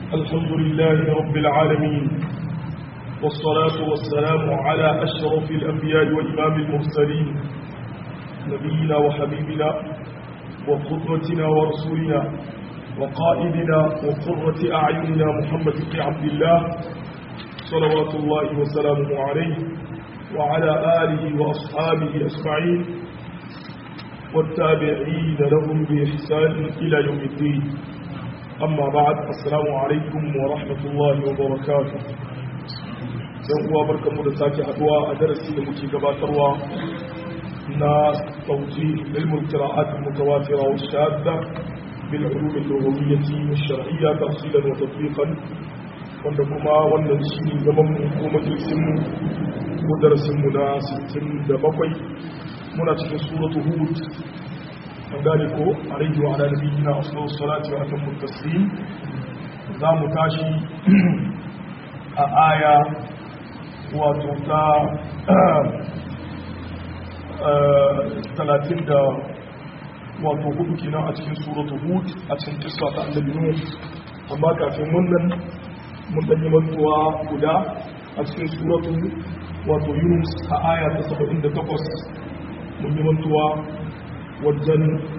الحمد لله رب العالمين والصلاة والسلام على أشرف الأنبياء وإمام المرسلين نبينا وحبيبنا وقدوتنا ورسولنا وقائدنا وقرة أعيننا محمد بن عبد الله صلوات الله وسلامه عليه وعلى آله وأصحابه أجمعين والتابعين لهم بإحسان إلى يوم الدين أما بعد السلام عليكم ورحمة الله وبركاته yan uwa barkanmu da sake haduwa a darasi da muke gabatarwa na tauji ilmul qira'at mutawatira wa shadda bil ulum al-lughawiyyah wa shar'iyya tafsilan wa tatbiqan wanda kuma wannan shine zaman mu ko majalisin mu ko darasin mu na 67 muna cikin suratu hud an gane ko alaihi wa ala nabiyyina afdalu salati wa atammu taslim za mu tashi a aya wato ta talatin da wato hudu kenan a cikin suratu hud a cikin kissa ta annabi nuh amma kafin wannan mun danyi mantuwa guda a cikin suratu wato yunus a aya ta 78 mun yi mantuwa wajen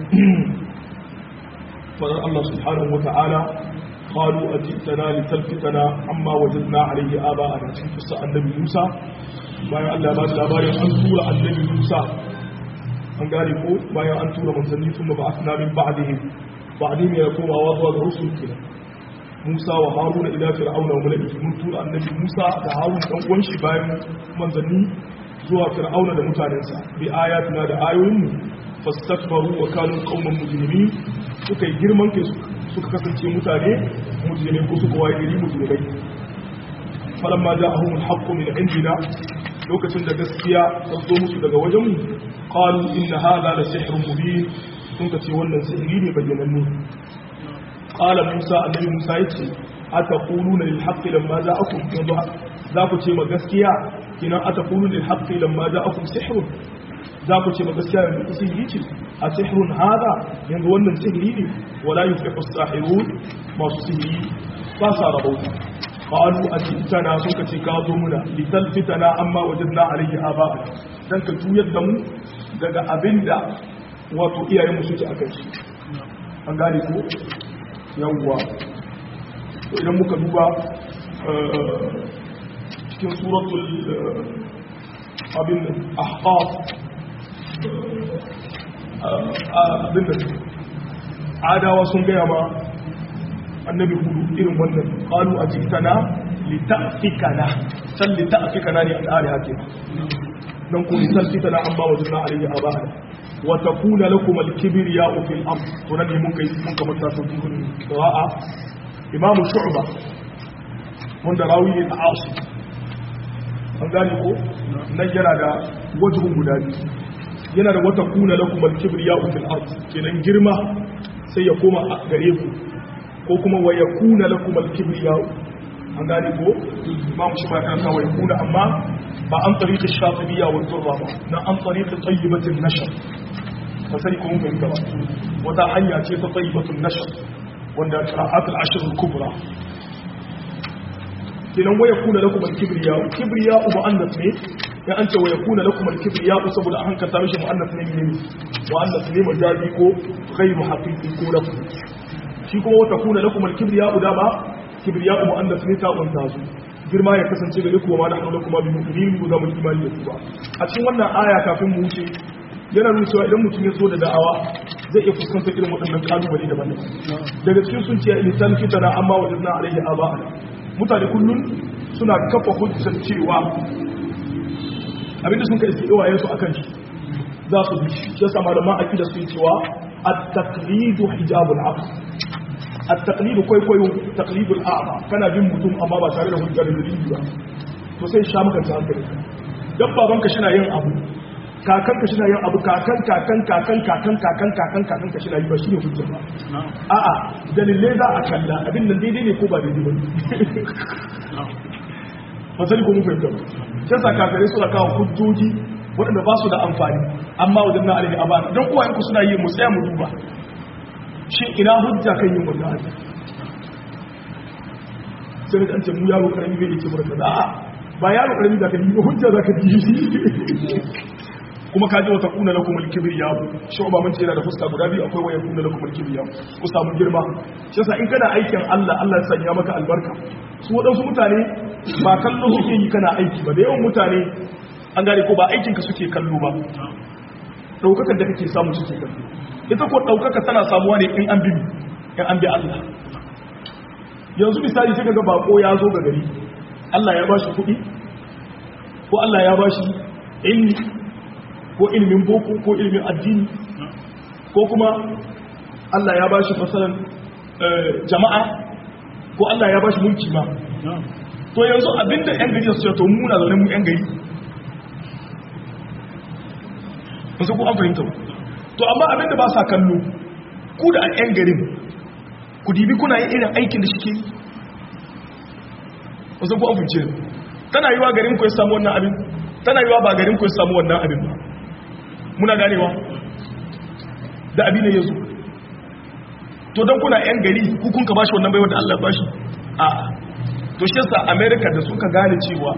fadar Allah subhanahu wa ta'ala قالوا أجئتنا لتلفتنا عما وجدنا عليه آباءنا cikin kissa annabi Musa bayan Allah ba da labarin an tura annabi Musa an gane ko bayan an tura manzanni kuma ba asna min ba'dihim ba'dihim ya koma wa zuwa ga rusul kina Musa wa Haruna ila fir'auna wa mala'ihi mun tura annabi Musa da Harun dan uwan shi bayan manzanni zuwa fir'auna da mutanensa bi ayatina da ayoyin mu fastakbaru wa kanu qauman mujrimin suka yi girman kai suka kasance mutane mujrimai ko suka waye gari mujrimai falamma ja'ahum al-haqqu min indina lokacin da gaskiya ta zo musu daga wajen mu qalu inna hadha la sihrun mubin sun kace wannan sihiri ne bayyananne qala musa annabi musa yace ataquluna lil haqqi lamma ja'akum yanzu za ku ce ma gaskiya kinan ataquluna lil haqqi lamma ja'akum sihrun za ku ce ma gaskiya yanzu sihiri ce a sihirun hada yanzu wannan sihiri ne wala yuflihu as-sahirun masu sihiri ba sa rabauta qalu atitana sun ka ce ka zo muna litalfitana amma wajadna alayhi aba'ana dan ka juyar da mu daga abinda wato iyayen mu suke akan shi an gane ko yawwa to idan muka duba cikin suratul abin ahqaf abin da adawa sun gaya ma annabi hudu irin wannan qalu ajitana lita'fikana san lita'fikana ne al'ari hake dan ko lita'fikana amma wajna alayhi abana wa takuna lakum al-kibriya'u fil ard to nan ne mun kai mun kamar ta sauki kun qira'a imamu shu'ba wanda rawi ne ta'asu an gane ko nan yana da wajhun guda biyu yana da wata kuna lakum al-kibriya'u fil ard kenan girma sai ya koma a gare ku ko kuma wa yakuna lakum al-kibriya'u an gane ko imam shi ba kan kawai kuna amma ba an tariqi shatibiyya wa durra ba na an tariqi tayyibatin nashr fa sai ko mun fahimta ba wata hanya ce ta tayyibatun nashr wanda qira'at al-ashr al-kubra kenan wa yakuna lakum al-kibriya'u kibriya'u mu'annath ne ya an ce wa ya kuna lakum al-kibriya saboda an hankata mishi mu'annas ne ne mu'annas ne majazi ko ghairu haqiqi ko lafu shi kuma wata kuna lakum al-kibriya da ba kibriya mu'annas ne ta wanta su girma ya kasance gare ku ma da hannu kuma bi mu'minin ku zama imani da ku ba a cikin wannan aya kafin mu wuce yana nuna cewa idan mutum ya zo da da'awa zai iya fuskantar irin waɗannan kalubale daban-daban daga cikin sun ce lisan fitana amma wajadna alaihi aba'ana mutane kullun suna kafa hujjar cewa abinda sun ka iske iwayensu akan shi za su bi shi ya sama da ma'aiki da su yi cewa at-taqlidu hijabul aql at-taqlidu kwaikwayo taqlidul a'ma kana bin mutum amma ba tare da hujja da dalili ba to sai sha maka hankali dan baban ka shina yin abu kakan ka shina yin abu kakan kakan kakan kakan kakan kakan kakan ka shina yi ba shine hujja ba a'a dalilai za a kalla abin nan daidai ne ko ba daidai ba ba sai ko mun fahimta ba sai sa kafirai suna kawo hujjoji waɗanda ba su da amfani amma wajen na alaihi abana don uwayenku suna yi mu tsaya mu duba shi ina hujja kan yin wannan abin sai an ce mu yaro karami bai yake murka da ba yaro karami da ka yi hujja za ka ji kuma kaji wata kuna lakum al-kibriya shi ba mun ce yana da fuska guda biyu akwai waya kuna lakum al-kibriya ku samu girma shi yasa in kana aikin Allah Allah ya sanya maka albarka su wadansu mutane ba kallo suke yi kana aiki ba da yawan mutane an gane ko ba aikin ka suke kallo ba daukakar da kake samu suke kallo ita ko daukaka tana samuwa ne in an bi in an bi Allah yanzu misali sai kaga bako ya zo ga gari Allah ya bashi kuɗi ko Allah ya bashi ilmi ko ilimin boko ko ilimin addini ko kuma Allah ya bashi fasalan jama'a ko Allah ya bashi mulki ma to yanzu abinda yan gari su ce to mu na zaune mu yan gari wasu ku an fahimta to amma abinda ba sa kallo ku da yan garin ku dibi kuna yin irin aikin da shike wasu ku an fahimce tana yi wa garin ku ya samu wannan abin tana yi wa ba garin ku ya samu wannan abin ba muna ganewa da abin da ya zo to don kuna 'yan gari hukun ka bashi wannan baiwa da Allah bashi a to shi yasa america da suka gane cewa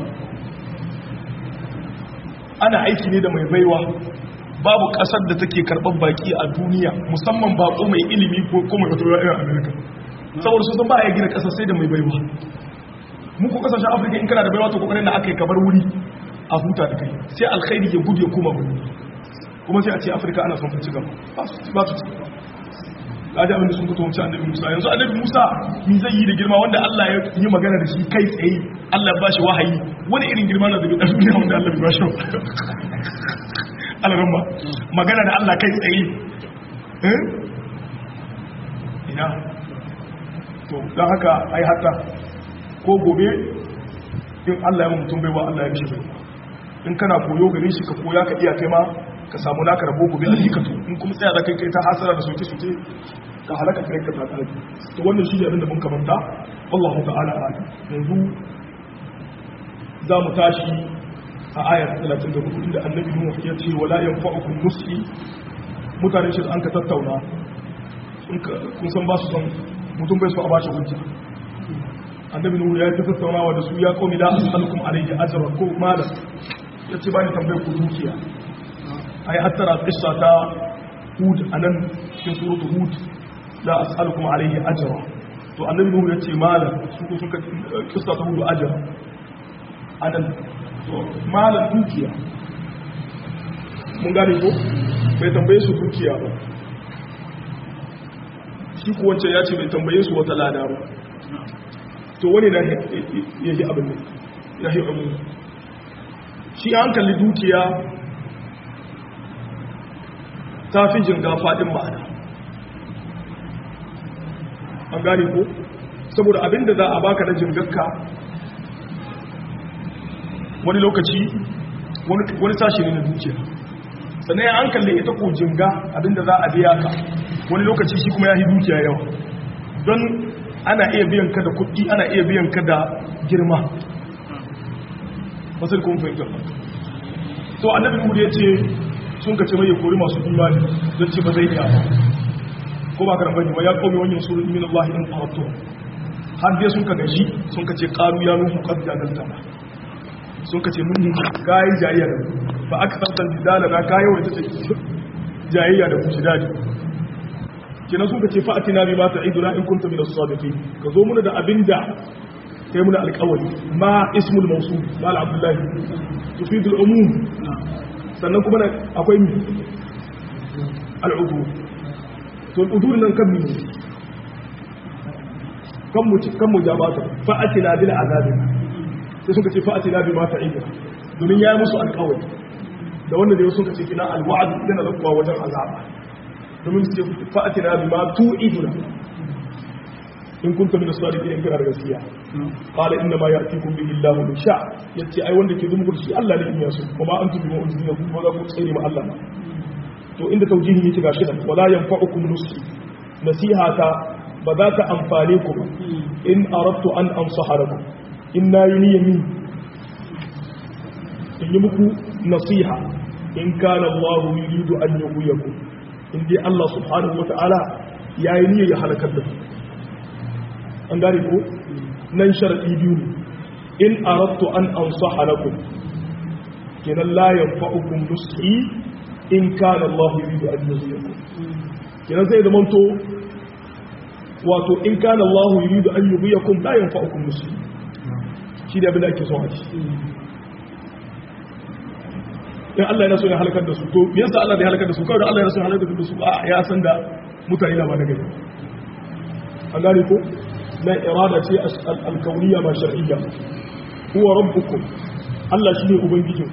ana aiki ne da mai baiwa babu kasar da take karɓar baki a duniya musamman bako mai ilimi ko mai wata irin america saboda su sun ba a gina kasar sai da mai baiwa muku kasashen afirka in kana da baiwa to kokarin da aka yi kabar wuri a huta da kai sai alkhairi ya gudu ya kuma wuri kuma sai a ce afirka ana son ci gaba ba su ci gaba kaji abinda sun fito wancan annabi musa yanzu annabi musa mi zai yi da girma wanda allah ya yi magana da shi kai tsaye allah ba shi wahayi wani irin girma na zabi ɗan duniya wanda allah ba shi alarin ba magana da allah kai tsaye ina to don haka ai hata ko gobe in allah ya mutum baiwa allah ya mishi baiwa in kana koyo gare shi ka koya ka iya kai ma ka samu naka rabo gobe a jikatu in kuma tsaya da kai kai ta hasara da soke-soke ka halaka kai ka tsaka to wannan shi ne abin da mun kamanta wallahu ta'ala a yanzu za mu tashi a ayar 34 inda annabi nuhu ya ce wala yanfa'ukum nusi mutane shi an ka tattauna kun san ba su san mutum bai so a bashi hujja annabi nuhu ya ta tattaunawa da su ya qawmi la as'alukum alayhi ajran ko malam yace ba ni tambayar ku dukiya ai hattara qissa ta hud anan cikin suratu hud la as'alukum alayhi ajra to annabi nuhu yace malam su ko suka qissa ta hud ajra anan to malam dukiya mun gane ko bai tambaye su dukiya ba shi ko wancan ya ce bai tambaye su wata lada ba to wani na yayi abin ne yayi abin shi an kalli dukiya ta fi jinga faɗin ma'ana an gane ko saboda abinda za a baka na jingarka wani lokaci wani sashi ne na dukiya sannan an kalli ita ko jinga abinda za a biya ka wani lokaci shi kuma ya yi dukiya yawa don ana iya biyan ka da kuɗi ana iya biyan ka da girma masar kuma fahimtar to annabi hudu ya ce sun ka ce mai kori masu imani don ce ba zai iya ba ko ba karan bane ba ya kome wannan suru min Allah in qaratu har dai sun ka gaji sun ka ce qalu ya nuhu qad jadalta sun ka ce mun kai jayayya da ba aka tantan didala na kai wata ce jayayya da ku dadi kina sun ka ce fa atina bi ma ta'iduna in kunta min as-sadiqin ka zo muna da abinda kai muna alƙawari ma ismul mawsul mal abdullahi tufidul umum sannan kuma akwai mi al'udu to al'udu nan kan mi kan mu kan mu jabata fa'atina bil azabi sai suka ce fa'atina bi ma ta'ida domin yayi musu alƙawari da wanda da suka ce kina alwa'd yana da kuwa wajen azaba domin su ce fa'atina bi ma tu'iduna in kunta min as-sadiqin in kana da gaskiya qala inna ma ya'tikum bihi Allahu min sha yace ai wanda ke zumu ku shi Allah ne in yaso kuma an tubi mu uzina ku ba za ku tsere ma Allah to inda taujihi yake gashi nan wala yanfa'ukum nusi nasihata ba za ta amfane ku ba in aradtu an ansaha lakum inna yuniyami in yi muku nasiha in kana Allah yuridu an yughyikum in dai Allah subhanahu wa ta'ala yayi niyyar ya halakar da ku an gane ko nan sharadi biyu ne in aradtu an ansaha lakum kenan la yanfa'ukum nushi in kana Allah yuridu an yuziyakum kenan zai zama to wato in kana Allah yuridu an yuziyakum la yanfa'ukum nushi shi da abin da ake son a ci in Allah yana so ya halakar da su to me yasa Allah ya halakar da su kawai da Allah yana so ya halakar da su a ya san da mutane na ba da gari an gane ko na irada ce al-kauniyya ba shar'iyya huwa rabbukum Allah shine ubangijin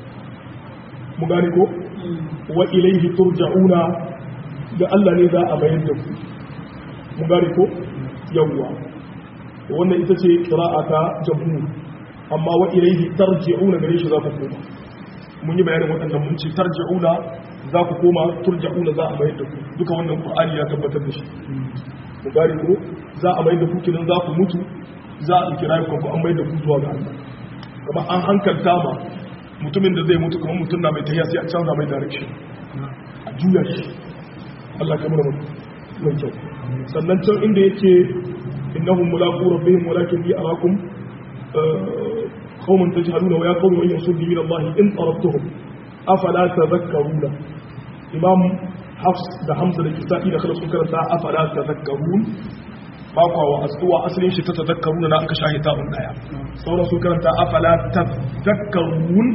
mu gane ko wa ilayhi turja'una da Allah ne za a bayar da ku mu gane ko yawwa wannan ita ce qira'ata jamhur amma wa ilayhi tarji'una gare shi za ku koma mun yi bayanin waɗannan mun ce tarji'una za ku koma turja'una za a bayar da ku duka wannan qur'ani ya tabbatar da shi mu gane ko za a bayar da ku kinan za ku mutu za a ɗauki rayukan ku an bayar da ku zuwa ga Allah kuma an hankalta ma mutumin da zai mutu kamar mutum na mai tahiya sai a canza mai direction a juya shi Allah kamar mai kyau sannan can inda yake innahum mulaqu rabbihim walakin bi arakum qauman tajhaluna wa ya qawmi man yasuddu min Allah in taradtuhum afala tadhakkaruna imam hafs da hamza da kisa'i da khalaf sun karanta afala tadhakkarun ba kwa wa asduwa asalin shi ta tadhakkaruna na aka shahita un daya sauran sun karanta afala tadhakkarun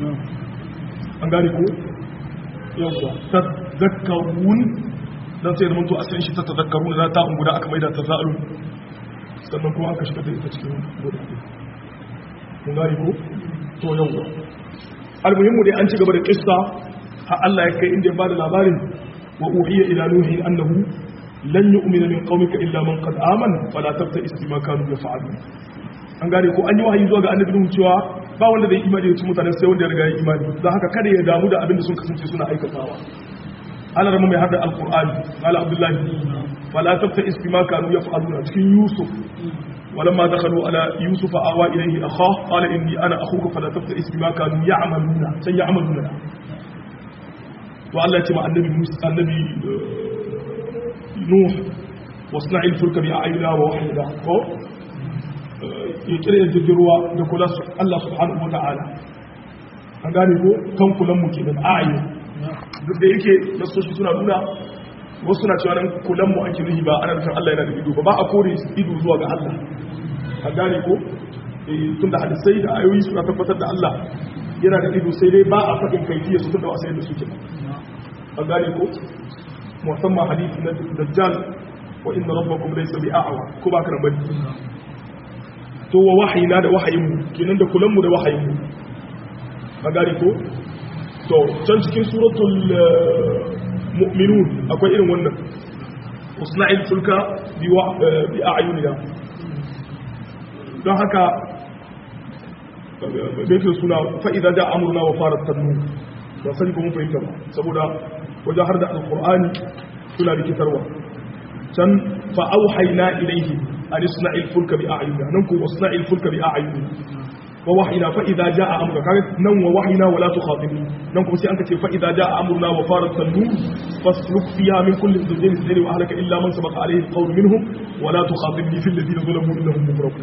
an gane ko yawwa tadhakkarun dan sai zama to asalin shi ta tadhakkaruna na ta guda aka maida ta za'alun sannan kuma aka shiga da ita cikin guda mun gane ko to yawwa almuhimmu dai an ci gaba da kissa har Allah ya kai inda ya bada labarin wa uhiya ila nuhi annahu lan yu'mina min qaumika illa man qad amana fala tabta'is bima kanu yaf'alun an gane ko an yi wahayi zuwa ga annabi nuhu cewa ba wanda zai imani da cikin mutane sai wanda ya riga ya imani don haka kada ya damu da abin da sun kasance suna aikatawa Allah rama mai hada alqur'ani qala abdullahi fala tabta'is bima kanu yaf'alun cikin yusuf ولما دخلوا على يوسف آوى إليه أخاه قال إني أنا أخوك فلا تبتئس بما كانوا يعملون سيعملون وعلى يتمع النبي موسى النبي نوح واصنع الفلك بأعيننا ووحينا يكره الجروا دكولا الله سبحانه وتعالى an gane ko kankulan mu kenan a'ayi duk da yake nasoshi suna nuna wasu na cewa nan kulan mu ake nuhi ba ana nufin Allah yana da ido ba ba a kore ido zuwa ga Allah an gane ko tun da hadisai da ayoyi suna tabbatar da Allah yana da ido sai dai ba a faɗin kaifiya su tun da wasu yadda suke an gane ko musamman hadisi na dajjal wa inna rabbakum laysa bi'awa ko ba ka bari to wa wahayina da wahayin mu kenan da kulan mu da wahayin mu an gane ko to can cikin suratul mu'minun akwai irin wannan usna'il fulka bi a'yunina don haka bai suna fa'iza da amurna wa fara tannu ba sani kuma fahimta ba saboda wajen har da alkur'ani suna rikitarwa can fa'auhaina ilaihi a nisna'il fulka bi a'yunina nan ko wasna'il fulka bi a'yunina wa wahina fa idza jaa amruka kaga nan wa wahina wala tukhatibni nan kuma sai an kace fa idza jaa amruna wa farat tanur fasluk fiha min kulli zawjayn ithnayn wa ahlaka illa man sabaqa alayhi alqawl minhum wa la tukhatibni fil ladina zalamu innahum mughraqun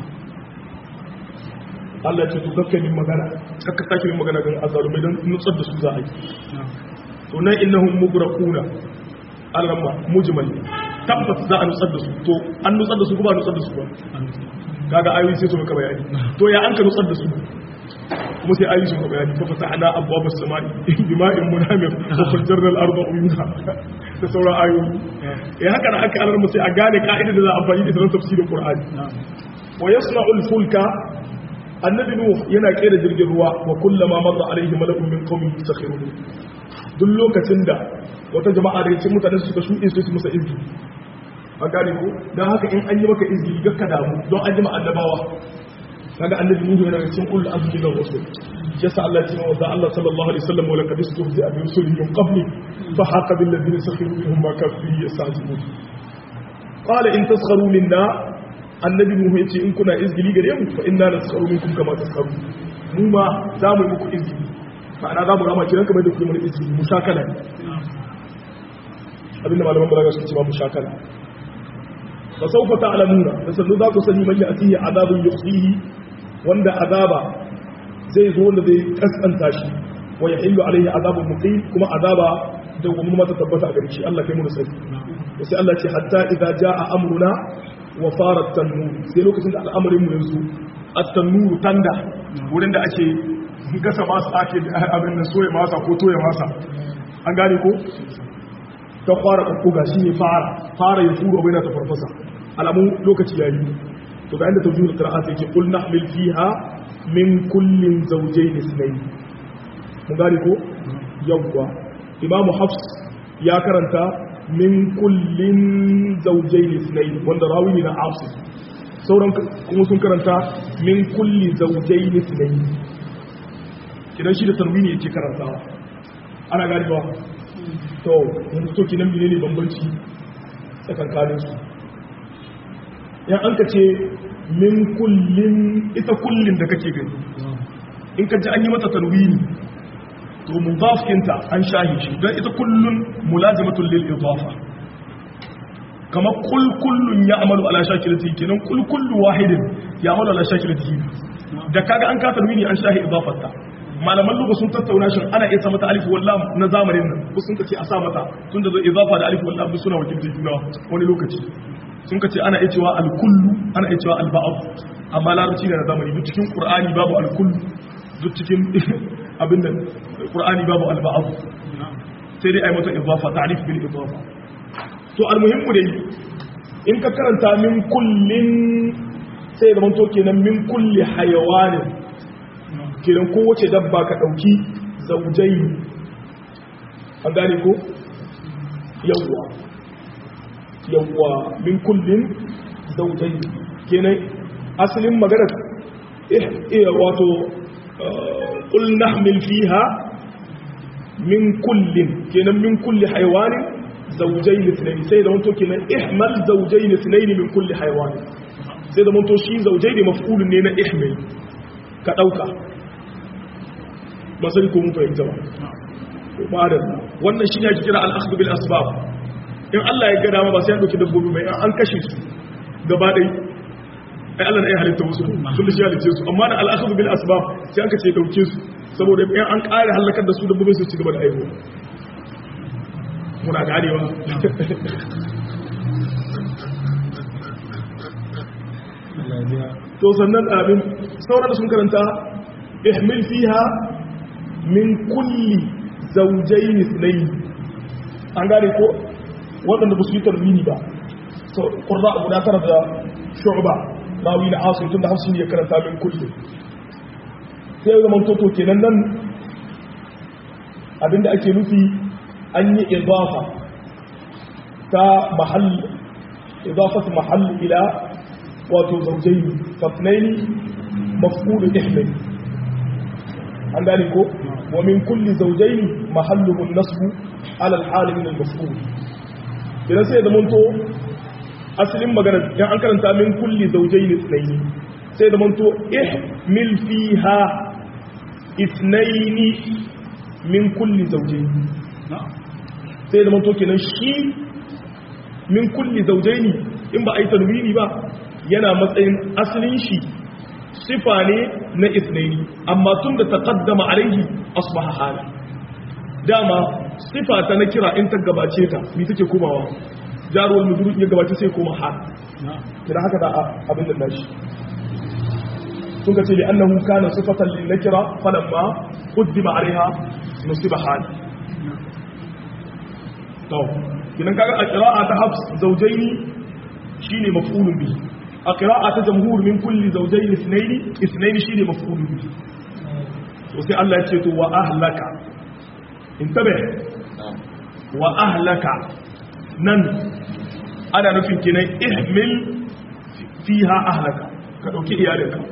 Allah ce to kakka min magana kakka take min magana ga azalumai dan nutsar da su za a yi to nan innahum mughraquna al-ramma mujmal tabbas za a nutsar da su to an nutsar da su kuma nutsar da su ba kaga ayoyi sai su maka bayani to ya an ka nutsar da su kuma sai ayoyi su maka bayani fa fatahna abwaab as-samai bima'in munhamir wa fajjarna al-arda uyuna da sauran ayoyi eh haka da aka alarma sai a gane ka'idar da za a amfani da sanar tafsirin qur'ani wa yasna'u al-fulka annabi nuh yana kera jirgin ruwa wa kullama marra alaihi malakun min qaumihi sakhiruhu duk lokacin da wata jama'a daga cikin mutane suka shuɗe su su musa izgi a gane ko don haka in an yi maka izgi ga ka damu don an yi ma annabawa kaga annabi nuhu yana cikin kullu azmi da rusul yasa Allah ya ce wa Allah sallallahu alaihi wasallam wa laqad istuhzi'a bi rusulin min qabli fa haqa bil ladina sakhiru minhum ma kanu fihi yastahzi'un qala in taskharu minna annabi nuhu yace in kuna izgili gare mu fa inna naskharu minkum kama taskharu mu ma za mu yi muku izgili ma'ana za mu rama kiran kamar da kuma izgili mushakala abinda malaman balaga suke cewa mushakala fa sawfa ta'lamuna da sannu za ku sani man ya'tihi azabun yukhzihi wanda azaba zai zo wanda zai kaskanta shi wa yahillu alaihi azabun muqim kuma azaba da gumin mata tabbata a gare shi Allah kai mu da sani sai Allah ce hatta idza jaa amruna wa farat tanur sai lokacin da al'amarin mu yanzu at-tanur tanda wurin da ake gasa masa ake abin da soye masa ko toye masa an gane ko ta fara kokkoga shi ne fara fara ya furo bai na ta farfasa alamun lokaci yayi to ga inda tawjihul qira'at yake qul nahmil fiha min kullin zawjayn ithnayn mun gane ko yawwa imamu hafs ya karanta min kullin zawjayn ithnayn wanda rawi ne na hafs sauran kuma sun karanta min kulli zawjayn ithnayn kidan shi da tarwini yake karantawa ana gani ba to yanzu to kinan menene bambanci tsakankanin su ya an ka ce min kullin ita kullin da kake gani in ka ji an yi mata tarwini to mudaf kinta an shahi shi don ita kullun mulazimatul lil idafa kamar kul kullun ya amalu ala shakilati kenan kul kullu wahidin ya amalu ala shakilati da kaga an ka tarwini an shahi idafarta malaman lugha sun tattauna shin ana iya sa mata alif wallam na zamanin nan ko sun kace a sa mata tun da zo idafa da alif wallam suna wakilta juna wani lokaci sun kace ana iya cewa al-kullu ana iya cewa al-ba'd amma larabci ne na zamani duk cikin qur'ani babu al-kullu duk cikin abin nan qur'ani babu al-ba'd sai dai ai mata idafa ta'rif bil idafa to al-muhimmu dai in ka karanta min kullin sai da manto kenan min kulli hayawanin kenan kowace dabba ka ɗauki zaujai an gane ko yawwa yawwa min kullin zaujai kenan asalin maganar iya wato ƙul nahmil fiha min kullin kenan min kulli haiwanin zaujai litinaini sai da wanto kenan ihmal zaujai litinaini min kulli haiwanin sai da wanto shi zaujai ne mafulun ne na ihmil ka ɗauka ba sai ko mun fahimta ba ba da wannan shi ne ake kira al-akhdhu bil asbab in Allah ya ga dama ba sai an dauki dabbobi mai an kashe su gaba dai ai Allah ne ya halitta musu sun da shi halitta su amma da al-akhdhu bil asbab sai an kace dauke su saboda in an kare halakar da su dabbobin su ci gaba da aiwo muna ganewa to sannan abin sauran sun karanta ihmil fiha min kulli zaujain ithnayn an gane ko waɗanda ba su yi tarmini ba so qurra guda tara da shu'ba rawi na asim tunda hafsin ya karanta min kulli sai ga man toto kenan nan abinda ake nufi an yi idafa ta mahall idafat mahall ila wato zaujain fatnaini maf'ul ihmil an gane ko wa min kulli zawjayn mahalluhu an-nasb ala al-hal min al-maf'ul idan sai da munto asalin magana dan an karanta min kulli zawjayn ithnayn sai da munto ihmil fiha ithnayn min kulli zawjayn sai da munto kenan shi min kulli zawjayn in ba a yi tanwini ba yana matsayin asalin shi sifa ne na isnaini amma tun da taqaddama alaihi asbaha hala dama sifa ta na kira in ta gabace ta mi take komawa jaruwar muduru ya gabace sai koma hal kira haka da abin da nashi sun ka ce li annahu kana sifatan lin nakira falamma qaddima alaiha nusiba hal to kinan kaga a qira'a ta hafs zawjaini shine maf'ulun bihi a ƙira'a ta jamhur min kulli zaujai isnaini isnaini shine maf'ulun bihi to sai Allah ya ce to wa ahlaka intabe wa ahlaka nan ana nufin kinan ihmil fiha ahlaka ka dauki iyalinka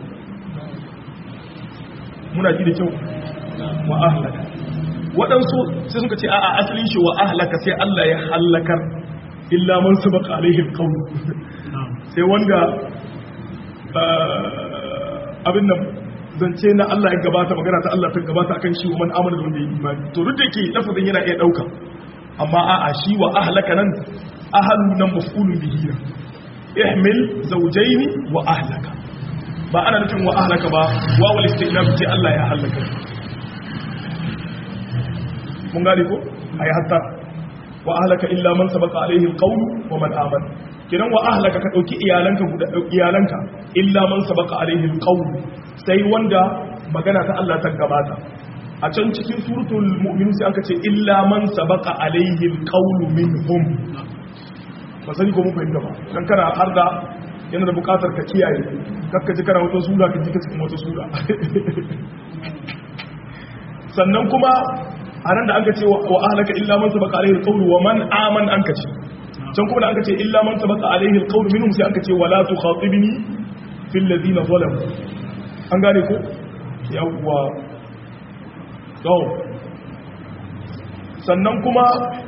muna ji da kyau wa ahlaka waɗansu sai suka ce a'a asalin shi wa ahlaka sai Allah ya halakar illa man sabaqa alaihi alqawl sai wanda abin nan zance na Allah ya gabata magana ta Allah ta gabata akan shi wa man amana da wanda ya imani to duk da yake lafazin yana iya dauka amma a'a shi wa ahlaka nan ahlu nan maf'ulun bihi ihmil zawjaini wa ahlaka ba ana nufin wa ahlaka ba wawul istinaf ce Allah ya halaka mun gane ko ayi hatta wa ahlaka illa man sabaqa alaihi alqawl wa man amana kidan wa ahlaka ka dauki iyalanka guda iyalanka illa man sabaqa alaihi alqawl sai wanda magana ta Allah ta gabata a can cikin suratul mu'minun sai aka ce illa man sabaqa alaihi alqawl minhum ba sani ko mun fahimta ba dan kana har da yana da bukatar ka kiyaye kakka ji kana wata sura ka ji ka cikin wata sura sannan kuma a nan da an ka ce wa ahlaka illa man sabaqa alaihi alqawl wa man aman an ka ce can kuma da an ka ce illa man sabaqa alaihi alqawl minhum sai an ka ce wala tukhatibni fil ladina zalamu an gane ko yawwa to sannan kuma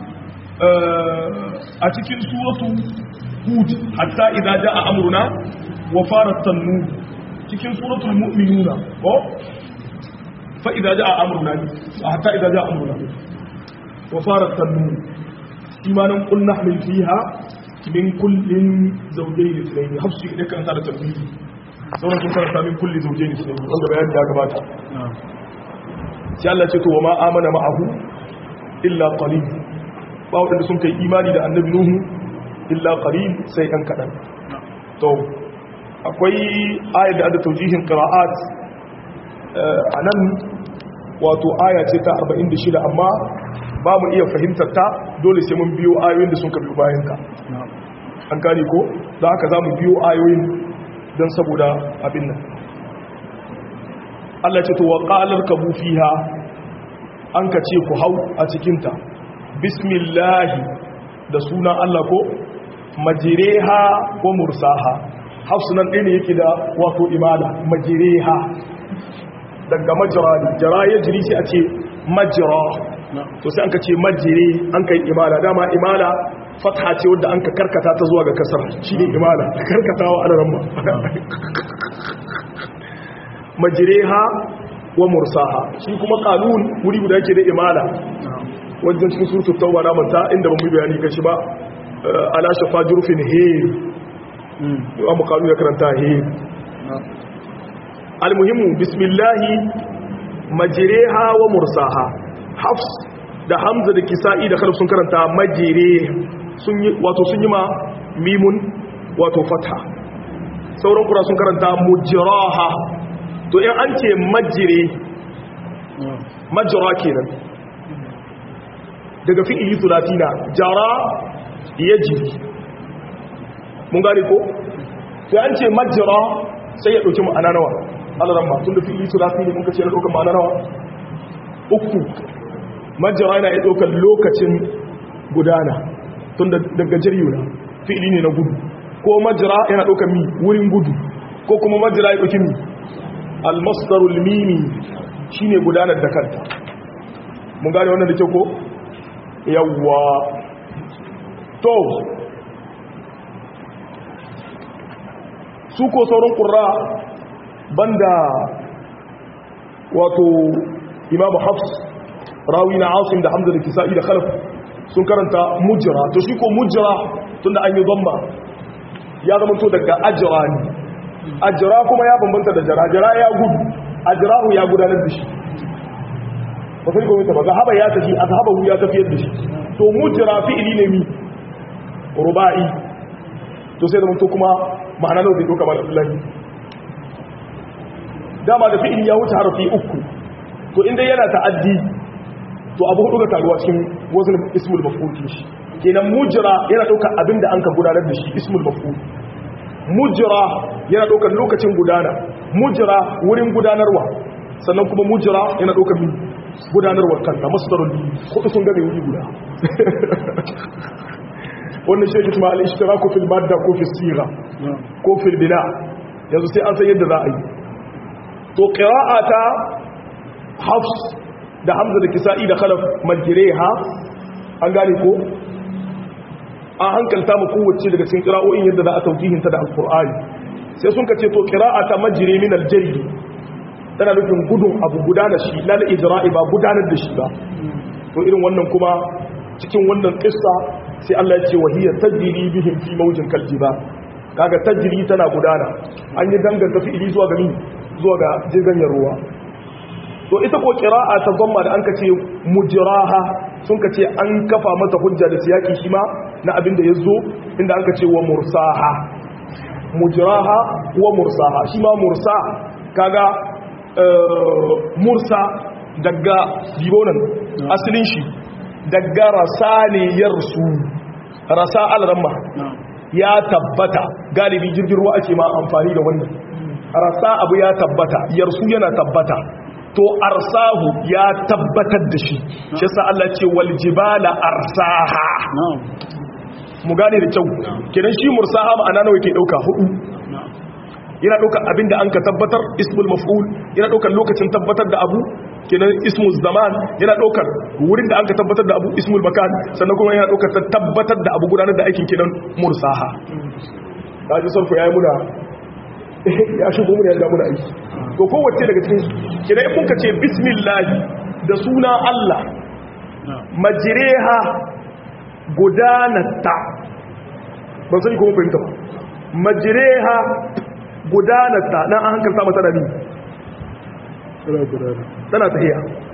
a cikin suratu hud hatta idza jaa amruna wa farat tanur cikin suratul mu'minuna ko fa idza jaa amruna hatta idza jaa amruna wa farat tanur imanan qul nahmil fiha min kullin zawjayn ithnayn hafsi da kan sa da tabbidi sauran sun karanta min kulli zawjayn ithnayn wanda bayani ya gabata sai Allah ce to wa ma amana ma'ahu illa qalil ba wadanda sun kai imani da annabi nuhu illa qalil sai ɗan kaɗan to akwai ayar da ada taujihin qira'at a nan wato aya ce ta 46 amma ba mu iya fahimtar ta dole sai mun biyo ayoyin da sun ka biyo bayan ka an kare ko da haka za mu biyo ayoyin don saboda abin nan Allah ce to wa qalar kabu fiha an ka ce ku hau a cikinta bismillahi da sunan Allah ko majireha wa mursaha hafsunan ɗaya ne yake da wato imala majireha daga majira ne jira ya jiri sai a ce majira to sai an ka ce majire an ka yi imala dama imala fatha ce wadda an ka karkata ta zuwa ga kasar shi ne imala karkatawa ana ramma majireha wa mursaha shi kuma kanun wuri guda yake da imala wajen cikin surutu tauba na manta inda ba mu bayani kan shi ba ala shafa jurfin hir yawan mukalu ya karanta hir almuhimmu bismillahi majireha wa mursaha hafs da hamza da kisa'i da kharif sun karanta majire wato sun yi ma mimun wato fatha sauran kura sun karanta mujiraha to in an ce majire majira kenan daga fi'ili sulatina jara ya jiri mun gane ko sai an ce majira sai ya ɗauki ma'ana nawa alaran ma tun da fi'ili sulati ne muka ce na ɗaukar ma'ana nawa uku majira yana iya ɗaukar lokacin gudana tun daga jiriyuna fi'ili ne na gudu ko majira yana ɗaukar mi wurin gudu ko kuma majira ya ɗauki mi almasdarul mimi shine gudanar da kanta mun gane wannan da kyau ko yawwa to su ko sauran ƙura banda wato imamu hafs rawi na asim da hamza da kisa'i da khalaf sun karanta mujira to shi ko mujira tun da an yi zamba ya zama to daga ajira ne ajira kuma ya bambanta da jara jara ya gudu ajirahu ya gudanar da shi ba sai gwamnati ba zahaba ya tafi azhabahu ya tafiyar da shi to mujra fi'ili ne mi ruba'i to sai da mun to kuma ma'ana nawa zai doka mal Abdullahi dama da fi'ili ya wuce harafi uku to inda yana ta'addi to abu hudu ga taruwa cikin wazn ismul maf'ul shi kenan mujra yana dauka abinda an ka gudanar da shi ismul maf'ul mujra yana daukar lokacin gudana mujra wurin gudanarwa sannan kuma mujra yana daukar mi gudanarwar kanta masdarul kudu sun game wuri guda wannan shi ke tuma al-ishtiraku fil madda ko fi sira ko fil bina yanzu sai an san yadda za a yi to qira'ata hafs da hamza da kisa'i da khalaf majriha an gane ko an hankalta mu kowace daga cikin qira'o'in yadda za a taujihinta da alqur'ani sai sun kace to qira'ata majri min al-jari tana nufin gudun abu gudanar shi lal ijra'i ba gudanar da shi ba to irin wannan kuma cikin wannan kissa sai Allah ya ce wahiya tajri bihim fi mawjin kaljiba kaga tajri tana gudana an yi danganta fi'ili zuwa ga zuwa ga jirgin ruwa to ita ko qira'a ta zamma da an kace mujraha sun kace an kafa mata hujja da siyaki shi ma na abin da yazo inda an kace wa mursaha mujraha wa mursaha shi ma mursa kaga mursa daga dibonan asalin shi daga rasaniyar su rasa al-ramma ya tabbata galibi jirgin ruwa ake ma amfani da wannan rasa abu ya tabbata yarsu yana tabbata to arsahu ya tabbatar da shi shi yasa Allah ce wal jibala arsaha mu gane da kyau kidan shi mursaha ma'ana nawa yake dauka hudu yana dauka abinda an ka tabbatar ismul maf'ul yana daukar lokacin tabbatar da abu kenan ismul zaman yana daukar wurin da an ka tabbatar da abu ismul makan sannan kuma yana daukar tabbatar da abu gudanar da aikin kenan mursaha kaji sarfu yayi muna ya shigo mu ya muna aiki to kowace daga cikin kina in kuka ce bismillah da suna Allah majreha gudanata ban sani kuma fahimta ba majreha gudanata nan an hankalta mata da ni tana tahiya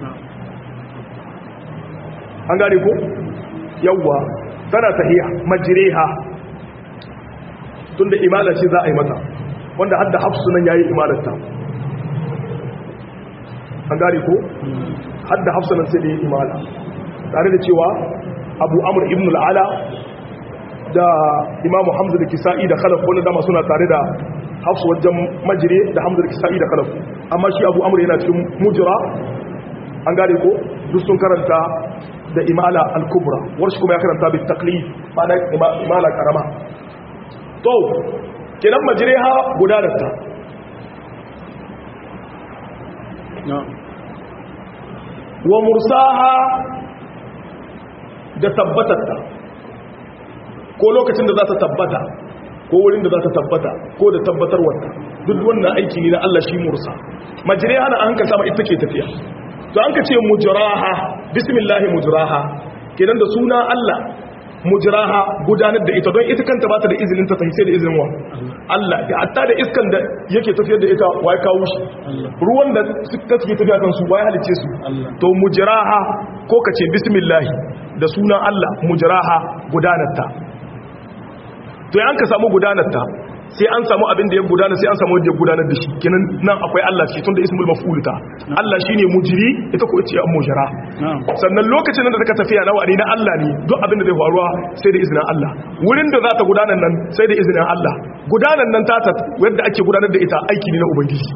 an gane ko yawwa tana tahiya majreha tunda imala ce za a yi mata wanda hadda hafsu nan yayi imalarta an gane ko hadda hafsu nan sai da yi imala tare da cewa abu amur ibn al'ala da imamu hamza da kisa'i da khalaf wanda dama suna tare da hafsu wajen majire da hamza da kisa'i da khalaf amma shi abu amur yana cikin mujira an gane ko duk sun karanta da imala al-kubra warshi kuma ya karanta bi taklif ma'ana imala karama to kenan majriha gudanarta wa mursaha da tabbatarta ko lokacin da za ta tabbata ko wurin da za ta tabbata ko da tabbatarwarta duk wannan aiki ne na Allah shi mursa majriha na an ka sama ita ke tafiya to an ka ce mujraha bismillah mujraha kenan da suna Allah mujraha gudanar da ita don ita kanta ba ta da izinin ta tafi sai da izinin wa Allah ya hatta da iskan da yake tafiyar da ita wai kawo shi ruwan da suka suke tafiya kan su wai halice su to mujraha ko kace bismillah da sunan Allah mujraha gudanar ta to yan ka samu gudanar ta sai an samu abin da ya gudana sai an samu wanda ya gudanar da shi kenan nan akwai Allah shi tunda ismul maf'ul ta Allah shine mujri ita ko ce an mujra sannan lokacin da take tafiya na wani na Allah ne duk abin da zai faruwa sai da izinin Allah wurin da za ta gudanar nan sai da izinin Allah gudanar nan ta ta wanda ake gudanar da ita aiki ne na ubangiji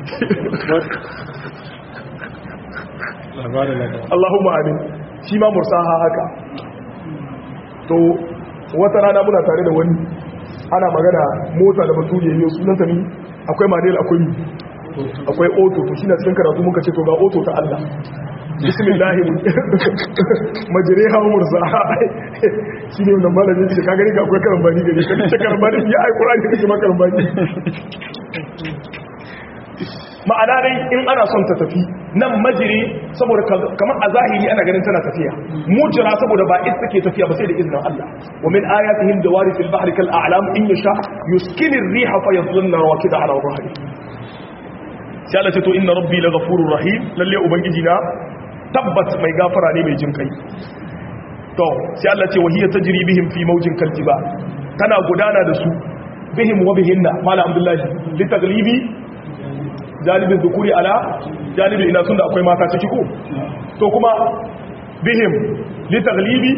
Allahumma amin shi ma mursaha haka to wata rana muna tare da wani ana magana mota da batu ne yau sunanta ne akwai manel akwai akwai oto to shine cikin karatu muka ce to ga oto ta Allah bismillah majriha mursa shine wannan malamin shi ka gani ga akwai karambani gare ka ce karambani ya ai qur'ani kake ma karambani ma'ana dai in ana son ta tafi nan majiri saboda kamar a zahiri ana ganin tana tafiya mujira saboda ba ita take tafiya ba sai da izinin Allah wa min ayatihim dawari fil bahri kal a'lam in yasha yuskinu ar-riha fa yadhunna rawakida ala dhahri sai Allah ce to inna rabbi laghafurur rahim lalle ubangiji na tabbat mai gafara ne mai jin kai to sai Allah ce wahiya tajri bihim fi mawjin kaljiba tana gudana da su bihim wa bihinna mala abdullahi litaglibi jalibin zukuri ala jalibin ina sun da akwai mata ciki ko to kuma bihim litaglibi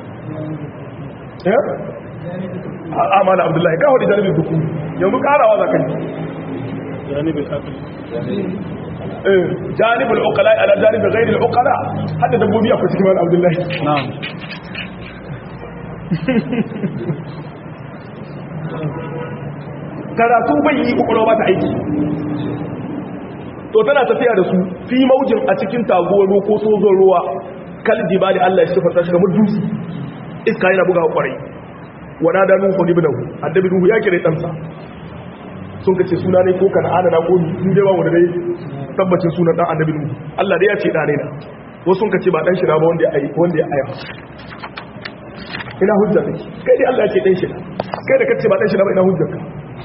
eh amana abdullahi kawo da jalibin zukuri yanzu karawa za ka yi janibin akali janibin ukala ala janibin gairin ukala hadda dabbobi akwai cikin wani abdullahi na'am karatu bai yi kwakwalwa ba ta aiki to tana tafiya da su fi maujin a cikin taguwar ruwa ko sozon ruwa kalji ba da Allah ya sifar tashi kamar dutse iska yana buga kwarai wana da nuhu ne binahu annabi nuhu ya kire ɗansa sun kace suna ne ko kana adana ko ni dai ba wanda dai tabbacin sunan dan annabi nuhu Allah dai ya ce dane na wasu sun kace ba dan shi na ba wanda ya ai wanda ya aya ina hujja take kai dai Allah ya ce dan shi na kai da kace ba dan shi na ba ina hujjar ka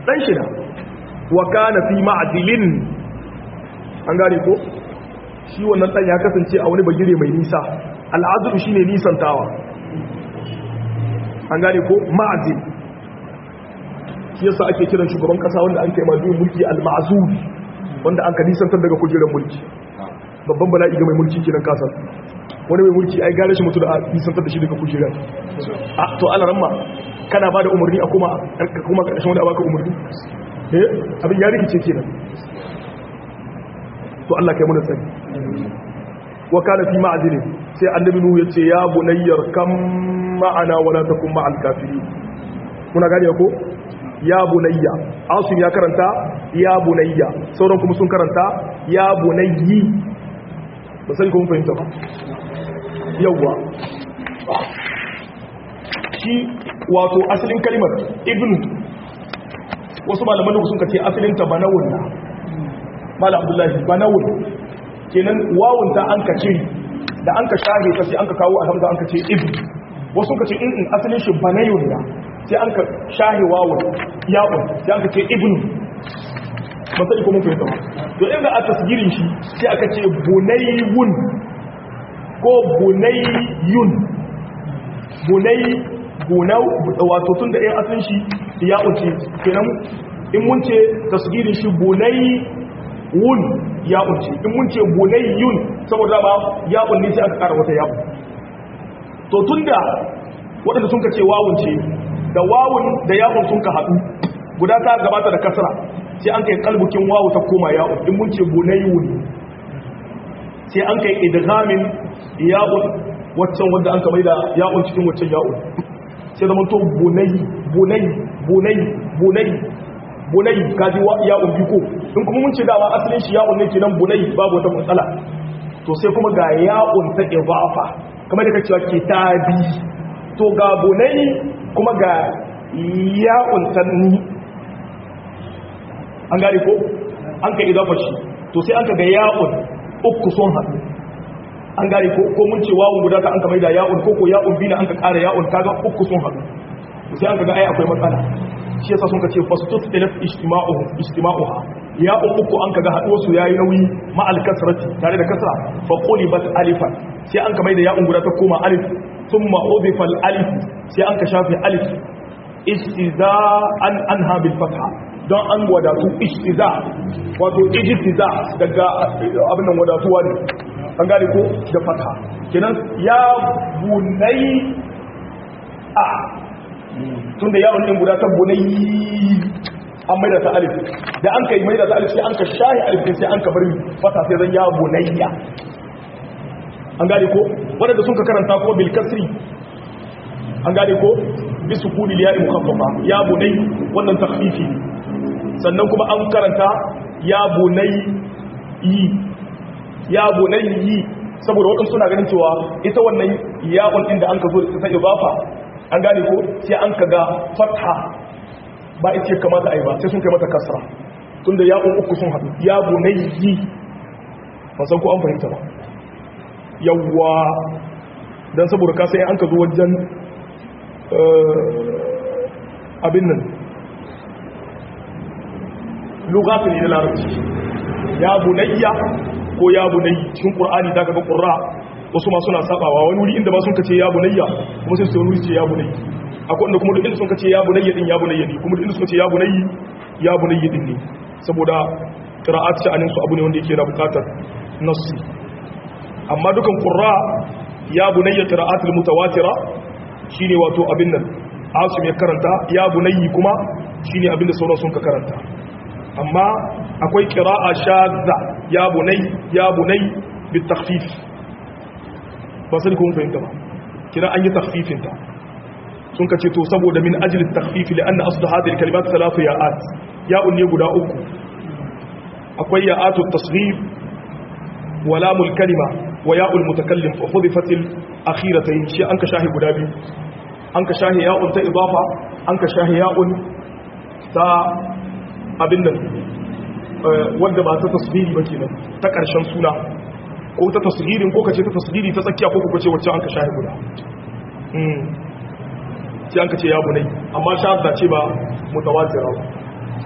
dan shi na wa kana fi ma'dilin an gane ko shi wannan dan ya kasance a wani bagire mai nisa al'azru shine nisantawa an gane ko ma'dil shi yasa ake kiran shugaban kasa wanda an kai mazu mulki al-ma'zur wanda an ka nisantar daga kujerar mulki babban bala'i ga mai mulki kiran kasar wani mai mulki ai gare shi mutu da nisantar da shi daga kujerar a to ala ramma kana ba da umarni a kuma kuma karshen wanda baka umarni eh abin ya rikice kenan to Allah kai mu da sani wa kana fi ma'dilin sai annabi nuhu yace ya bunayyar kam ma'ana wala takum ma'al kafirin kuna gane ko ya bunayya asim ya karanta ya bunayya sauran kuma sun karanta ya bunayyi ba sai kuma fahimta ba yawwa shi wato asalin kalimar ibnu wasu malaman da sun kace asalin ta banawun na mala abdullahi banawun kenan wawun ta an kace da an ka shahe ta sai an ka kawo alhamza an ka ce ibnu wasu kace in asalin shi banayun na sai an ka shahe wawun yawon sai an ka ce ibnu masali ko mun fahimta ba to inda a tasgirin shi sai aka ce bunayyun ko bunayyun bunay bunau wato tun da ɗayan asalin shi ya uce kenan in mun ce tasgirin shi bunayyun ya uce in mun ce bunayyun saboda ba ya ne sai aka kara wata ya to tunda waɗanda sun ka ce wawun ce da wawun da yawun sun ka haɗu guda ta gabata da kasra sai an kai kalbukin wawu ta koma yawun in mun ce bunayyun sai an kai idghamin yawun waccan wanda an kamar da yawun cikin waccan yawun sai zama to bunay bunay bunay bunay bunay kaji yawun biko in kuma mun ce dama asalin shi yawun ne kenan bunay babu wata matsala to sai kuma ga yawun ta idafa kamar da kace kitabi to ga bunay kuma ga yawun tanni an gane ko an ka idafa shi to sai an ka ga ya'un uku sun haɗu an gane ko ko mun ce wawun guda ta an ka maida ya'un ko ko ya'un bina an ka ƙara ya'un kaga uku sun haɗu to sai an ka ga ai akwai matsala shi yasa sun ka ce fastut ilaf ijtima'uhu ijtima'uha ya'un uku an ka ga haɗuwar su yayi nauyi ma al kasrati tare da kasra fa qulibat alifan sai an ka maida ya'un guda ta koma alif thumma udifa al alif sai an ka shafe alif istiza'an anha bil fatha don an wadatu ishtiza wato ijtiza daga abin nan wadatuwa ne an gane ko da fata kenan ya bunai a tunda yawon din guda ta bunai an maida ta alif da an kai maida ta alif sai an ka shahi alif sai an ka bari fata sai zan ya bunayya an gane ko wanda sun ka karanta ko bil kasri an gane ko bisu kuli ya mukaffafa ya bunai wannan takhfifi sannan kuma an karanta ya bunai yi ya bunai yi saboda waɗansu suna ganin cewa ita wannan yawon ɗin da an ka zo da ta ibafa an gane ko sai an ka ga fatha ba ita ce kamata a yi ba sai sun kai mata kasra tun da yawon uku sun haɗu ya bunai yi san ko an fahimta ba yawwa don saboda kasa yin an ka zo wajen abin nan lugatu ne na larabci ya bunayya ko ya bunayyi cikin qur'ani da kaga qurra wasu ma suna sabawa wani wuri inda ba sun kace ya bunayya kuma sai su wani ce ya bunayyi akwai inda kuma duk inda sun kace ya bunayya din ya bunayya ne kuma duk inda sun kace ya bunayyi ya bunayyi din ne saboda qira'at sha'anin su abu ne wanda yake da bukatar nassi amma dukan qurra ya bunayya qira'atul mutawatira shine wato abin nan asim ya karanta ya bunayyi kuma shine abin da sauran sun ka karanta amma akwai kira'a shadda ya bunai ya bunai bit takhfif ba sai kun fahimta ba kira an yi takhfifin ta sun kace to saboda min ajli takhfif li anna aslu hadhihi kalimat thalathu ya'at ya'un ne guda uku akwai ya'atu tasghir wa lamul kalima wa ya'ul mutakallim fa hudifat al akhiratayn shi an ka shahi guda biyu an ka shahi ya'un ta idafa an ka shahi ya'un ta abin nan wanda ba ta tasiri ba kenan ta ƙarshen suna ko ta tasirin ko kace ta tasiri ta tsakiya ko kace wacce an ka shahi guda sai an ka ce ya bunai amma shahada ce ba mutawatira ba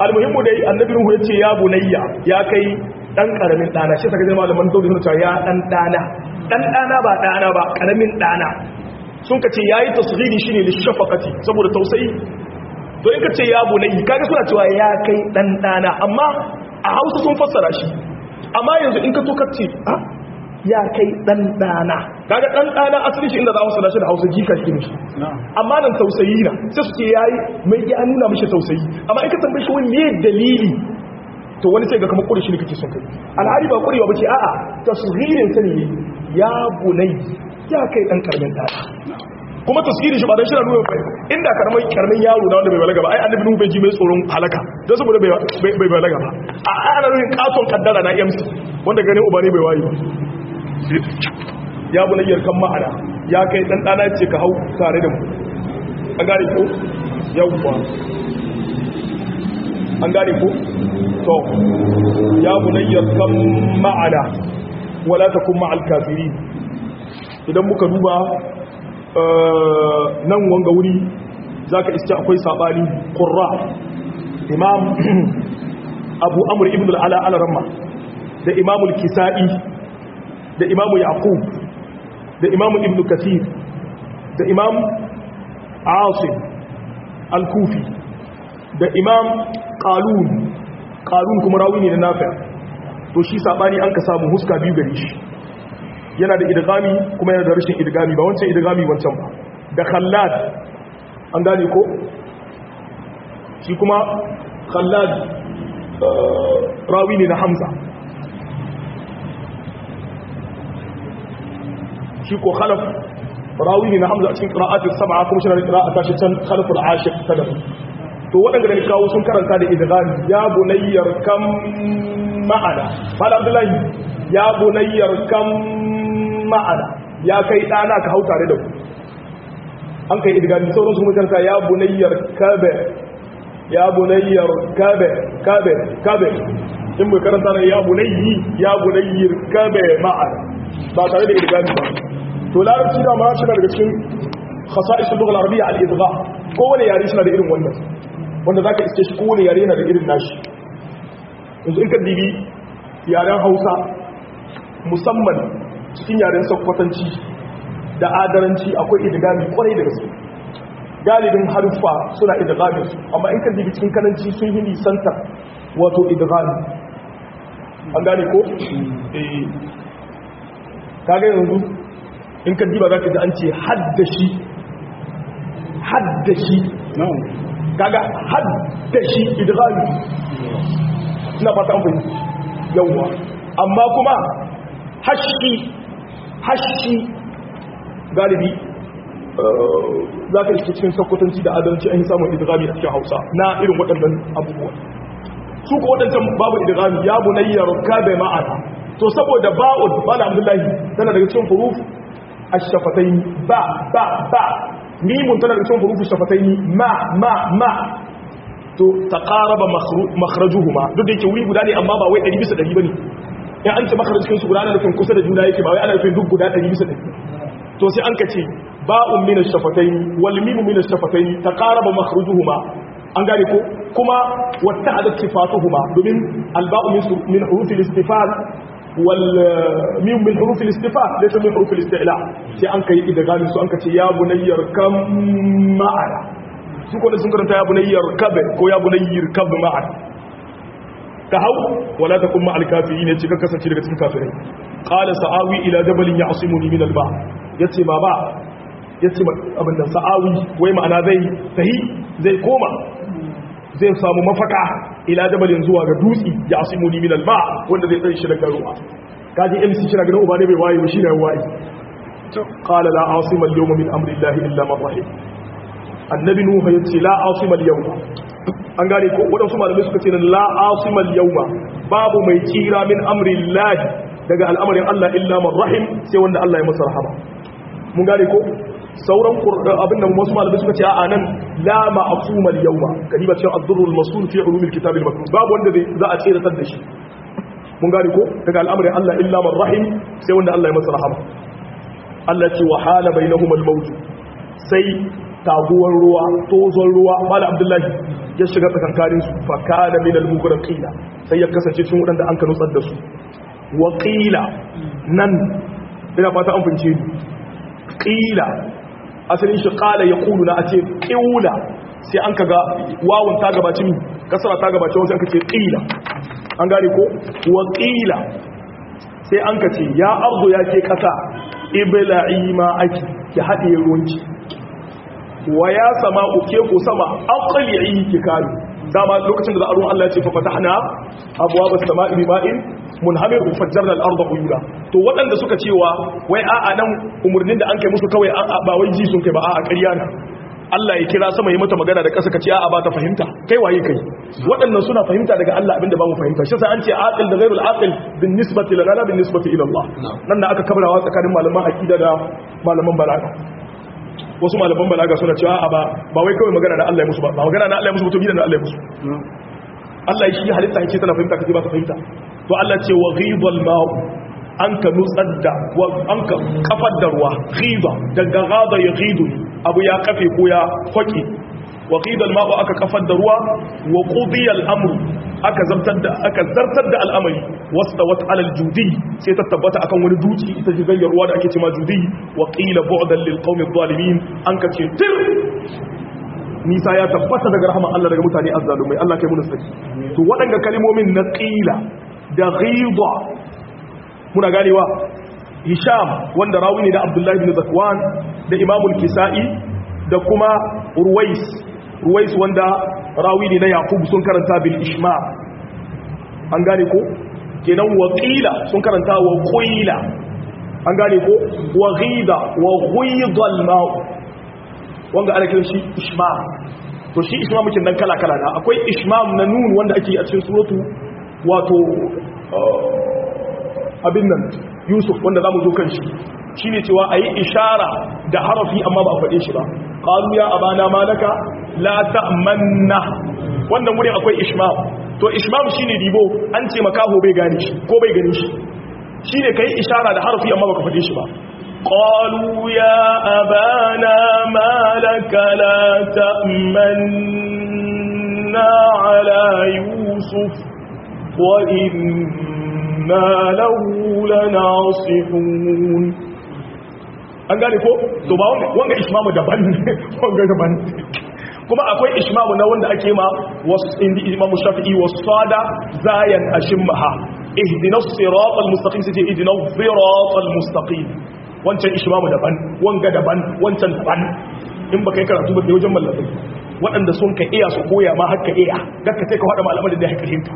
almuhimmu dai annabi nuhu yace ya bunayya ya kai dan karamin dana shi saka jama'a malaman zauri suna cewa ya dan dana dan dana ba dana ba karamin dana sun kace yayi tasghiri shine lishafaqati saboda tausayi to in kace ya bunayya kaga suna cewa ya kai dan dana amma a Hausa sun fassara shi amma yanzu in ka to kace ah ya kai dan dana kaga dan dana asali shi inda za a fassara shi da Hausa jika shi ne amma nan tausayi na sai su ce yayi mai ya nuna mishi tausayi amma in ka tambaye shi wani me dalili to wani sai ga kamar kure shi ne kake son kai alhali ba kurewa bace a'a tasghirin sa ne ya bunai ya kai dan karamin dana kuma tasgirin shi ba dan shi na nuna inda karamin karamin yaro na wanda bai balaga ba ai annabi nuhu bai ji mai tsoron halaka don saboda bai bai balaga ba a ana nuna katon kaddara na MC wanda ganin uba ne bai wayi ya bunayyar kan ma'ana ya kai dan dana ce ka hau tare da mu an gane ko yawwa an gane ko to ya bunayyar kan ma'ana wala takun ma'al kafirin idan muka duba nan wanga wuri zaka iske akwai sabani qurra imam abu amr ibn al-ala al-ramma da imam al-kisai da imam yaqub da imam ibn kathir da imam asim al-kufi da imam qalun qalun kuma rawi ne na nafi to shi sabani an ka samu huska biyu gare shi yana da idgami kuma yana da rashin idgami ba wancan idgami wancan ba da khallad an gane ko shi kuma khallad rawi ne na hamza shi ko khalaf rawi ne na hamza a cikin qira'atul sab'a kuma shi na qira'ata shi can khalaful ashir ta da to waɗanda da kawo sun karanta da idghami ya bunayyar kam ma'ana fala abdullahi ya bunayyar kam ma'ana ya kai ɗana ka hau tare da ku an kai idgami sauran su mutunta ya bunayyar kabe ya bunayyar kabe kabe kabe in bai karanta ne ya bunayyi ya bunayyar kabe ma'ana ba tare da idgami ba to larabci da ma shi daga cikin khasa'is al-lugha al-arabiyya al-idgham kowane yare shi na da irin wannan wanda zaka iske shi kowane yare yana da irin nashi yanzu in ka dibi yaren Hausa musamman cikin yaren Sokotanci da adaranci akwai idgami kwarai da gaske galibin haruffa suna idgami amma in ka dibi cikin kananci sun yi nisanta wato idgami an gane ko eh kaga yanzu in ka diba za ka ji an ce haddashi haddashi kaga haddashi idghami ina fata an fahimci yawwa amma kuma hashi hashi galibi za ka iske cikin sakwatanci da adalci an yi samun idghami a cikin hausa na irin waɗannan abubuwa su ko waɗancan babu idghami ya bunayyar kabe ma'ana to saboda ba'ud bala abdullahi tana daga cikin huruf الشفتين با با با ميم تنا cikin hurufu shafataini ma ma ma to taqaraba makhrajuhuma duk da yake wuri guda ne amma ba wai 100 bisa 100 bane in an ce makharajin su guda ana nufin kusa da juna yake ba wai ana nufin duk guda 100 bisa 100 to sai an kace ba'un min ash-shafataini wal mim min ash-shafataini taqaraba makhrajuhuma an gane ko kuma watta'adat sifatuhuma domin al-ba'u min hurufil istifal والميم من حروف الاستفاء ليس من حروف الاستعلاء sai an kai idgamin su an kace ya bunayyar kam ma'ana su ko da sun karanta ya bunayyar kab ko ya bunayyar kab ma'ana ka hau wala takum ma'al kafirin yace ka kasance daga cikin kafirai qala sa'awi ila jabalin ya'simuni min al-ba yace baba yace abin da sa'awi wai ma'ana zai sahi zai koma zai samu mafaka ila jabalin zuwa ga dutsi ya asimuni min alba wanda zai tsare shi daga ruwa kaji MC shi daga uba ne bai waye ba shi ne waye qala la asima al-yawma min amri llahi illa man rahim annabi nuhu yace la asima al-yawma an gane ko wadansu malamai suka ce la asima al-yawma babu mai tsira min amri llahi daga al'amarin Allah illa man rahim sai wanda Allah ya masa rahama mun gane ko sauran abin da wasu malamai suka ce a nan la ma'asuma al-yawma kadiba cewa ad-durrul masul fi ulumil kitab al-maktub babu wanda za a tsira da shi mun gane ko daga al'amarin Allah illa man rahim sai wanda Allah ya masa rahama Allah ce wa hala bainahum al-maut sai taguwar ruwa tozon ruwa mala abdullahi ya shiga tsakankanin su fa kana min al-mughraqina sai ya kasance cikin wadanda an ka nutsar da su wa qila nan ina fata an fince ni qila asalin shi qala yaqulu na ace qila sai an kaga wawun ta gabaci mi kasara ta gabaci wasu an ka ce qila an gane ko wa qila sai an ka ce ya arzu ya ke kasa ibla'i ma ake ki haɗe ruwanki wa ya sama uke ko sama aqli'i ki kare dama lokacin da za a ruwan Allah ya ce fa fatahna abwaaba as-sama'i bima'in munhamir fajjarna al-ardha uyura to waɗanda suka cewa wai a'a nan umurnin da an kai musu kawai ba wai ji sun kai ba a'a ƙarya na Allah ya kira sama yi mata magana da ƙasa ka ce a'a ba ta fahimta kai waye kai waɗannan suna fahimta daga Allah abinda ba mu fahimta shi sai an ce aqil da ghairul aqil bin nisbati lana bin nisbati ila Allah nan da aka kabrawa tsakanin malaman aqida da malaman balaga wasu malaman balaga suna cewa a'a ba ba wai kawai magana da Allah ya musu ba ba magana da Allah ya musu to gidan da Allah ya musu Allah shi halitta yake tana fahimta kace ba ta fahimta to Allah ce wa ghidal ma'u an ka nutsar da an ka kafar da ruwa ghida daga ghada ya ghidu abu ya kafe ko ya kwaki wa ghidal ma'u aka kafar da ruwa wa qudiya al-amru aka zartar da aka zartar da al'amari wastawat ala al-judi sai ta tabbata akan wani duci ita jigayyar ruwa da ake cewa judi wa qila bu'dan lil qawmi adh-dhalimin an ka ce tir nisa ya tabbata daga rahman Allah daga mutane azzalumai Allah kai mu saki to waɗanda kalmomin na qila da ghida muna ganewa hisham wanda rawi ne da abdullahi bin zakwan da imamul kisa'i da kuma ruwais ruwais wanda rawi ne na yaqub sun karanta bil ishma an gane ko kenan waqila sun karanta wa qila an gane ko wa ghida wa ghida al ma' wanda ana kiran shi ishma to shi ishma muke nan kala kala na akwai ishmam na nun wanda ake a cikin suratu wato abin nan yusuf wanda za mu zo kan shi shi ne cewa a yi ishara da harafi amma ba a faɗe shi ba ƙalu ya abana malaka la ta'manna wannan wurin akwai ishmam to ishmam shi ne ribo an ce makaho bai gane shi ko bai gani shi shi ne ka yi ishara da harafi amma ba ka faɗe shi ba قالوا يا أبانا ما لك لا تأمنا على يوسف وإنا له لناصحون an gane ko to ba wanga ishmamu daban wanga daban kuma akwai ishmamu na wanda ake ma wasu indi imamu shafi'i wasu sada zayan ashimmaha ihdinas siratal mustaqim sai ihdinas siratal mustaqim wancan ishmamu daban wanga daban wancan daban in baka yi karatu ba da wajen mallakai waɗanda sun ka iya su koya ma haka iya dakka sai ka faɗa malamar da ya fahimta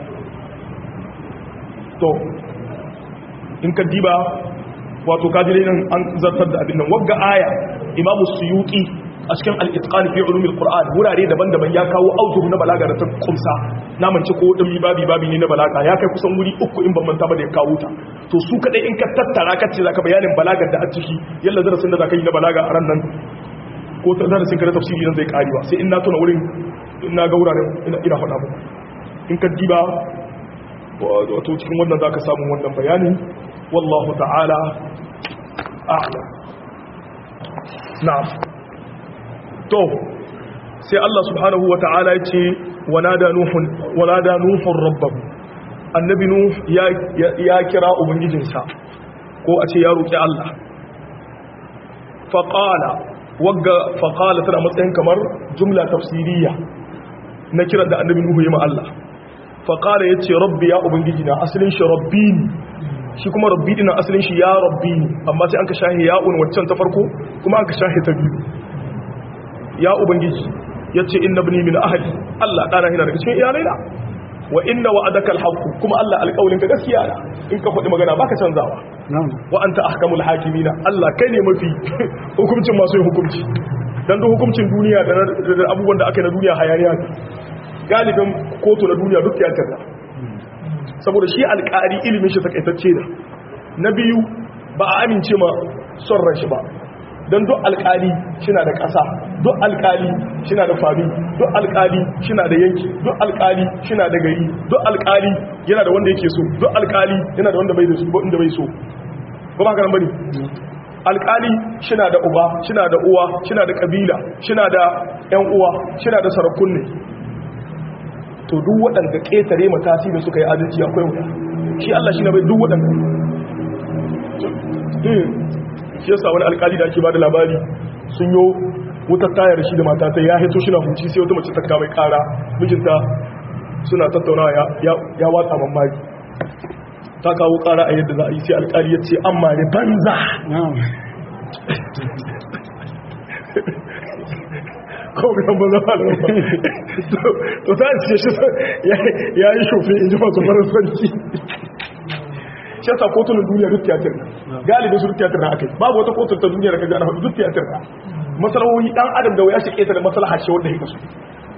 to in ka diba wato kajirai nan an zartar da abin nan wagga aya imamu suyuki a cikin al-itqan fi ulumil qur'an wurare daban-daban ya kawo aujuhu na balaga da ta kumsa na mance ko dan babi babi ne na balaga ya kai kusan wuri uku in ban manta ba da ya kawo ta to su kadai in ka tattara ka ce zaka bayanin balagar da a ciki yalla darasin da zaka yi na balaga a ran nan ko ta darasin ka na tafsiri nan zai karewa sai in na tuna wurin in na ga wuraren ina ina faɗa muku in ka diba wato cikin wannan za ka samu wannan bayani wallahu ta'ala a'lam na'am to sai Allah subhanahu wa ta'ala ya ce wanada nuhun wanada nuhun rabbahu annabi nuh ya ya kira ubangijinsa ko a ce ya roki Allah faqala wagga faqala tana matsayin kamar jumla tafsiriya na kiran da annabi nuhu ya ma Allah faƙala ya ce rabbi ya ubangiji na asalin shi rabbi ne shi kuma rabbi dina asalin shi ya rabbi ne amma sai an ka shahe ya'un waccan ta farko kuma an ka shahe ta biyu ya ubangiji ya ce inna bini min ahali Allah ɗana yana daga cikin iyalai na wa inna wa adaka alhaqu kuma Allah alƙawlin ka gaskiya na in ka faɗi magana baka canzawa wa anta ahkamul hakimina Allah kai ne mafi hukuncin masu yin hukunci dan duk hukuncin duniya da abubuwan da aka yi na duniya hayaniya galibin kotu na duniya duk ya canza saboda shi alƙari ilimin shi takaitacce da na biyu ba a amince ma son ran shi ba don duk alƙali shina da ƙasa duk alƙali shina da fami duk alƙali shina da yanki duk alƙali shina da gari duk alƙali yana da wanda yake so duk alƙali yana da wanda bai da so inda bai so ba ba karan bane alkali shina da uba shina da uwa shina da kabila shina da yan uwa shina da sarakun ne to duk waɗanda ƙetare matasi da suka yi adalci akwai wuta shi Allah shi na bai duk waɗanda shi yasa wani alkali da ake ba da labari sun yi wutar tayar shi da mata ta ya hito shi na huci sai wata mace ta kama kara mijinta suna tattaunawa ya watsa mamaki ta kawo kara a yadda za a yi sai alkali ya ce an mare banza kawai kan banza ba to ta ce shi ya yi shofe in ji masu faransanci shi yasa kotunan duniya duk tiyatir na galibin su duk tiyatir na akai babu wata kotun ta duniya da ka gana duk tiyatir na masalahohi dan adam da waya shi keta da masalaha ce wanda yake so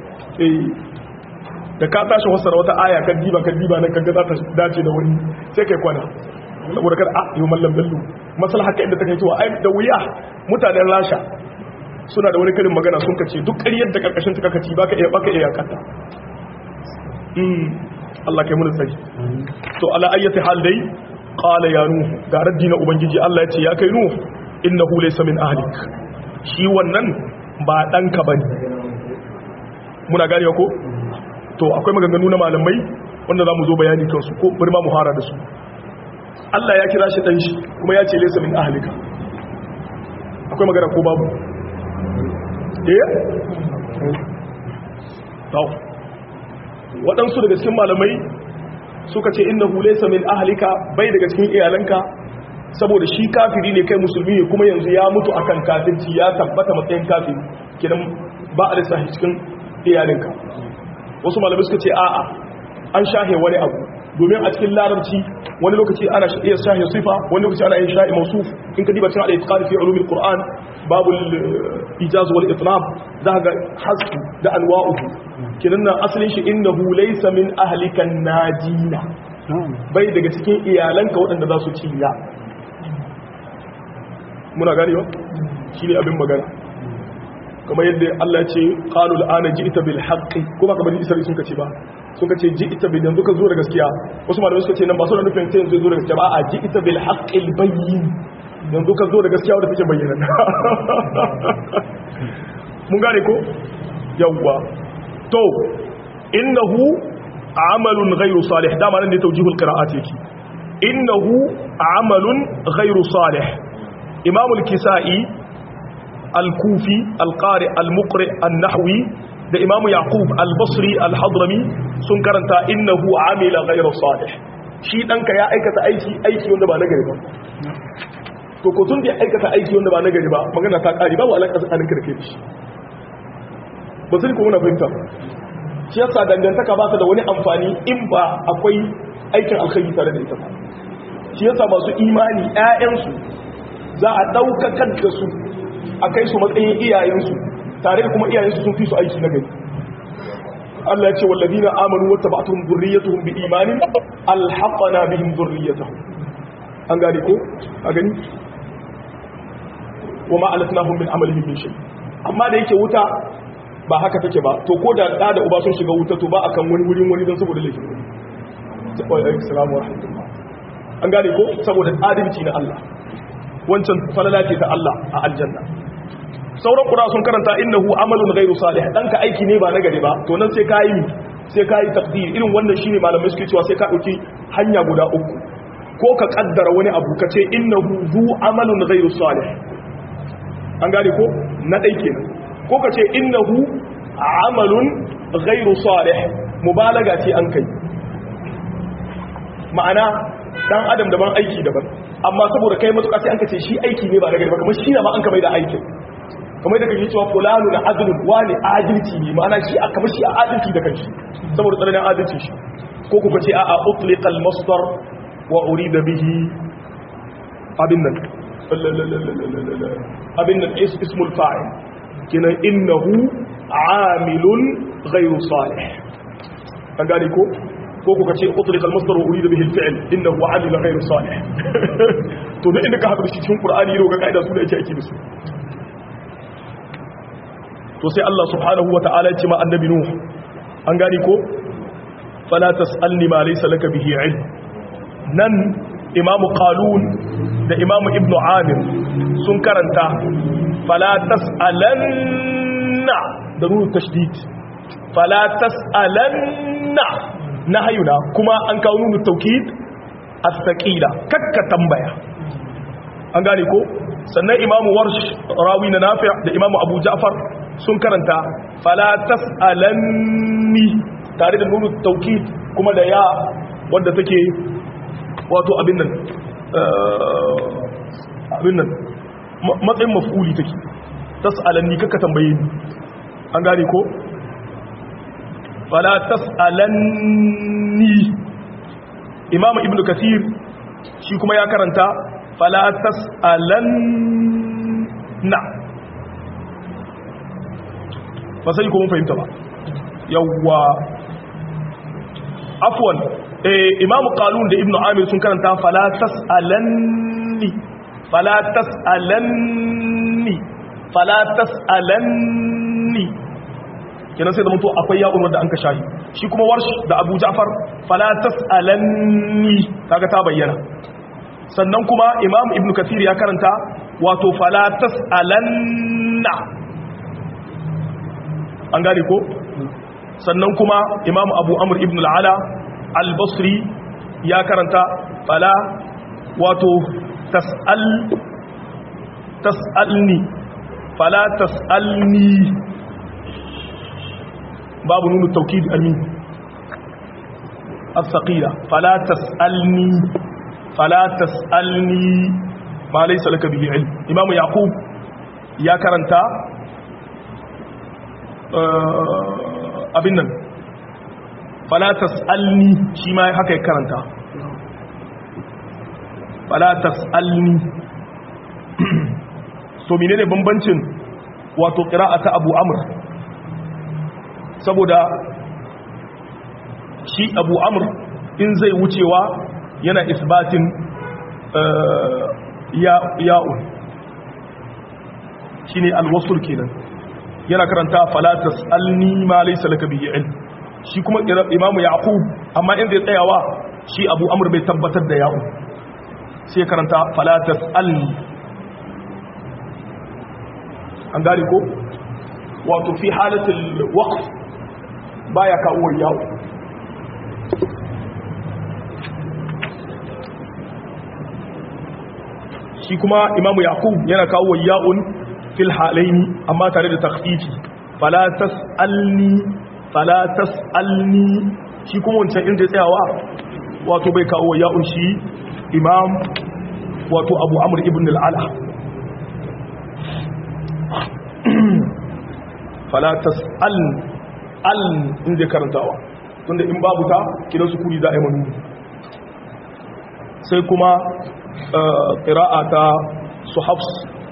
da ka tashi wasara wata aya kan diba kan diba nan kaga za ta dace da wani sai kai kwana saboda kada a yi mallam bello maslaha ka inda take cewa ai da wuya mutanen rasha suna da wani karin magana sun kace duk ƙaryar da karkashin ta kakaci baka iya baka iya yakata mm Allah kai mun tsari to ala ayyati hal dai qala ya nuh ga raddi na ubangiji Allah ya ce ya kai nuh innahu laysa min ahlik shi wannan ba danka bane muna gane ko to akwai maganganu na malamai wanda za mu zo bayani kansu ko bari ma mu hara da su Allah ya kira shi dan shi kuma ya ce laysa min ahlika akwai magana ko babu eh to waɗansu daga cikin malamai suka ce innahu laysa min ahlika bai daga cikin iyalanka saboda shi kafiri ne kai musulmi ne kuma yanzu ya mutu akan kafirci ya tabbata matsayin kafiri kidan ba a lissafi cikin iyalinka wasu malamai suka ce a'a an shahe wani abu domin a cikin larabci wani lokaci ana iya shahe sifa wani lokaci ana yin sha'i mausuf in ka diba cikin al-itqan fi ulumil qur'an babul ijaz wal itlab za ga hasbu da anwa'uhu kinan nan asalin shi innahu laysa min ahlikan najina bai daga cikin iyalanka waɗanda za su ciya muna ganewa shine abin magana kamar yadda Allah ce qalu al'ana ji'ta bil haqqi ko ba kamar Isra'il sun kace ba sun kace ji'ta bil yanzu ka zo da gaskiya wasu malamai suka ce nan ba su da nufin sai yanzu zo da gaskiya ba a ji'ta bil haqqil bayyin yanzu ka zo da gaskiya wanda take bayyana mun gane ko yawwa to innahu amalun ghairu salih dama nan ne tawjihul qira'at yake innahu amalun ghairu salih imamul kisa'i al-kufi al-qari al-muqri an-nahwi da imamu yaqub al-basri al-hadrami sun karanta innahu amila ghayra salih shi danka ya aikata aiki aiki wanda ba nagari ba to ko tun da ya aikata aiki wanda ba nagari ba magana ta kare babu alaka tsakanin ka da kai shi ba sai ko muna fahimta shi yasa dangantaka ba ta da wani amfani in ba akwai aikin alkhairi tare da ita ba shi yasa masu imani ƴaƴansu za a daukakar da su a kai su matsayin iyayensu tare da kuma iyayensu sun fi su aiki na gari Allah ya ce wallazina amanu wa tabatuhum dhurriyyatuhum bi imanin alhaqana bihim dhurriyyatuhum an gane ko a gani wa ma alatnahum min amalihim min shay amma da yake wuta ba haka take ba to ko da da da uba sun shiga wuta to ba akan wani wurin wani don saboda laifin wani assalamu alaikum an gane ko saboda adalci na Allah wancan falala ce ta Allah a aljanna sauran kura sun karanta innahu amalun ghairu salih dan ka aiki ne ba na gari ba to nan sai ka yi sai ka yi taqdir irin wannan shine malamai suke cewa sai ka dauki hanya guda uku ko ka kaddara wani abu ka ce innahu zu amalun ghairu salih an gane ko na dai kenan ko ka ce innahu amalun ghairu salih mubalaga ce an kai ma'ana dan adam daban aiki daban amma saboda kai matuƙa sai an ka ce shi aiki ne ba na gari ba kamar shi na ma an ka bai da aikin kamar da kake cewa fulanu na adlun wani adalci ne ma'ana shi aka bashi a adalci da kanshi saboda tsananin adalci shi ko kuka ce a utliqal masdar wa urida bihi abin nan abin nan ismul fa'il kinan innahu amilun ghayru salih an gane ko ko kuka ce utliqal masdar wa urida bihi al-fi'l innahu amilun ghayru salih to duk inda ka haɗu shi cikin qur'ani yau ga kaida su da yake aiki da su to sai Allah subhanahu wata'ala ya ce ma annabi nuh an gani ko fala tasalni ma laysa laka bihi ilm nan imamu qalun da imamu ibnu amir sun karanta fala tas'alanna da nunu tashdid fala tas'alanna nahayuna kuma an kawo nunu tawkid as-saqila kakka tambaya an gane ko sannan imamu warsh rawi na nafi' da imamu abu ja'far sun karanta fala tas'alanni tare da nunu tawkid kuma da ya wanda take wato abin nan abin nan matsayin maf'uli take tas'alanni kakka tambaye ni an gane ko fala tas'alanni imam ibnu kathir shi kuma ya karanta fala tas'alanna ba sai ko mun fahimta ba yawwa afwan eh imam qalun da ibnu amir sun karanta fala tas'alanni fala tas'alanni fala tas'alanni kenan sai da mutu akwai ya'un wanda an ka shahi shi kuma warsh da abu ja'far fala tas'alanni kaga ta bayyana sannan kuma imam ibnu kathir ya karanta wato fala tas'alanna an gane ko sannan kuma imam abu amr ibn al-ala al-basri ya karanta fala wato tas'al tas'alni fala tas'alni babu nunu taukid amin as-saqila fala tas'alni fala tas'alni ma laysa laka bihi ilm imam yaqub ya karanta abin nan fala tas'alni shi ma haka ya karanta fala tas'alni to menene bambancin wato qira'ata abu amr saboda shi abu amr in zai wucewa yana isbatin ya'un shi ne alwasul kenan yana karanta falatas alni ma laisa laka bihi ilm shi kuma imamu yaqub amma inda ya tsayawa shi abu amr bai tabbatar da ya'un sai karanta falatas alni an gane ko wato fi halatul waqf baya kawo yawo shi kuma imamu yaqub yana kawo ya'un fil halaini amma tare da takhfifi fala tasalni fala tasalni shi kuma wancan inda tsayawa wato bai kawo ya'un shi imam wato abu amr ibn al-ala fala tasalni al inda karantawa tunda in babu ta kidan su kuri za a yi manu sai kuma ƙira'a ta su hafs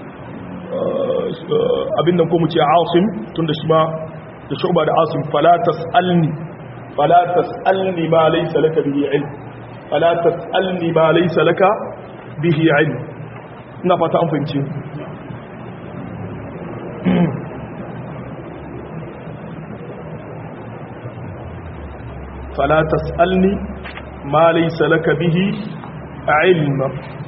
abin nan ko mu ce asim tunda shi ma da shuba da asim falatas alni falatas alni ma laisa laka bihi ilm falatas alni ma laisa laka bihi ilm ina fata an fahimci فلا تسألني ما ليس لك به علم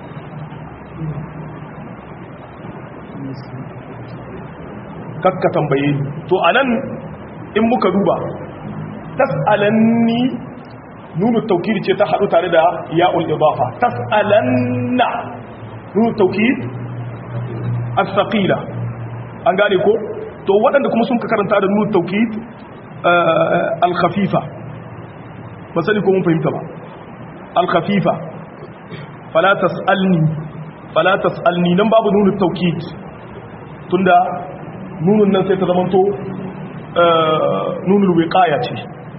kakka tambaye ni to anan in muka duba tas'alanni nunu tawkid ce ta hadu tare da ya'ul idafa tas'alanna nunu tawkid as-saqila an gane ko to waɗanda kuma sun ka karanta da nunu tawkid al-khafifa ba sani ko mun fahimta ba al-khafifa fala tas'alni fala tas'alni nan babu nunu tawkid tunda nunun nan sai ta zamanto nunul wiqaya ce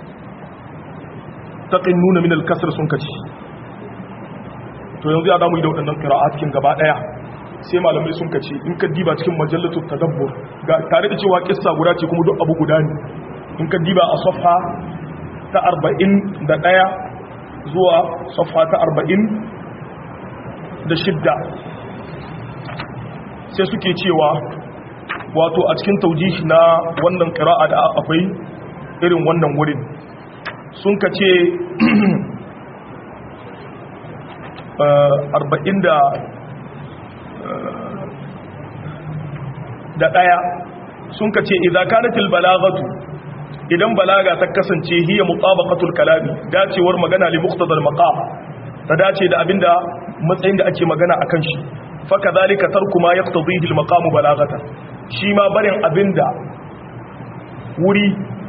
taqin nuna min al-kasr sun kaci to yanzu ya damu da waɗannan qira'at kin gaba daya sai malamai sun kace in ka diba cikin majallatul tadabbur ga tare da cewa kissa guda ce kuma duk abu guda ne in ka diba a safha ta 41 zuwa safha ta 40 da shidda sai suke cewa wato a cikin taujihi na wannan ƙira'a da akwai irin wannan wurin sun ka ce arba'in da da ɗaya sun ka ce idan kanatil balagatu idan balaga ta kasance hiya mutabaqatul kalami dacewar magana li muqtadal maqam ta dace da abinda matsayin da ake magana akan shi fa kadhalika tarku ma yaqtadihi al maqam balagata shi ma barin abinda wuri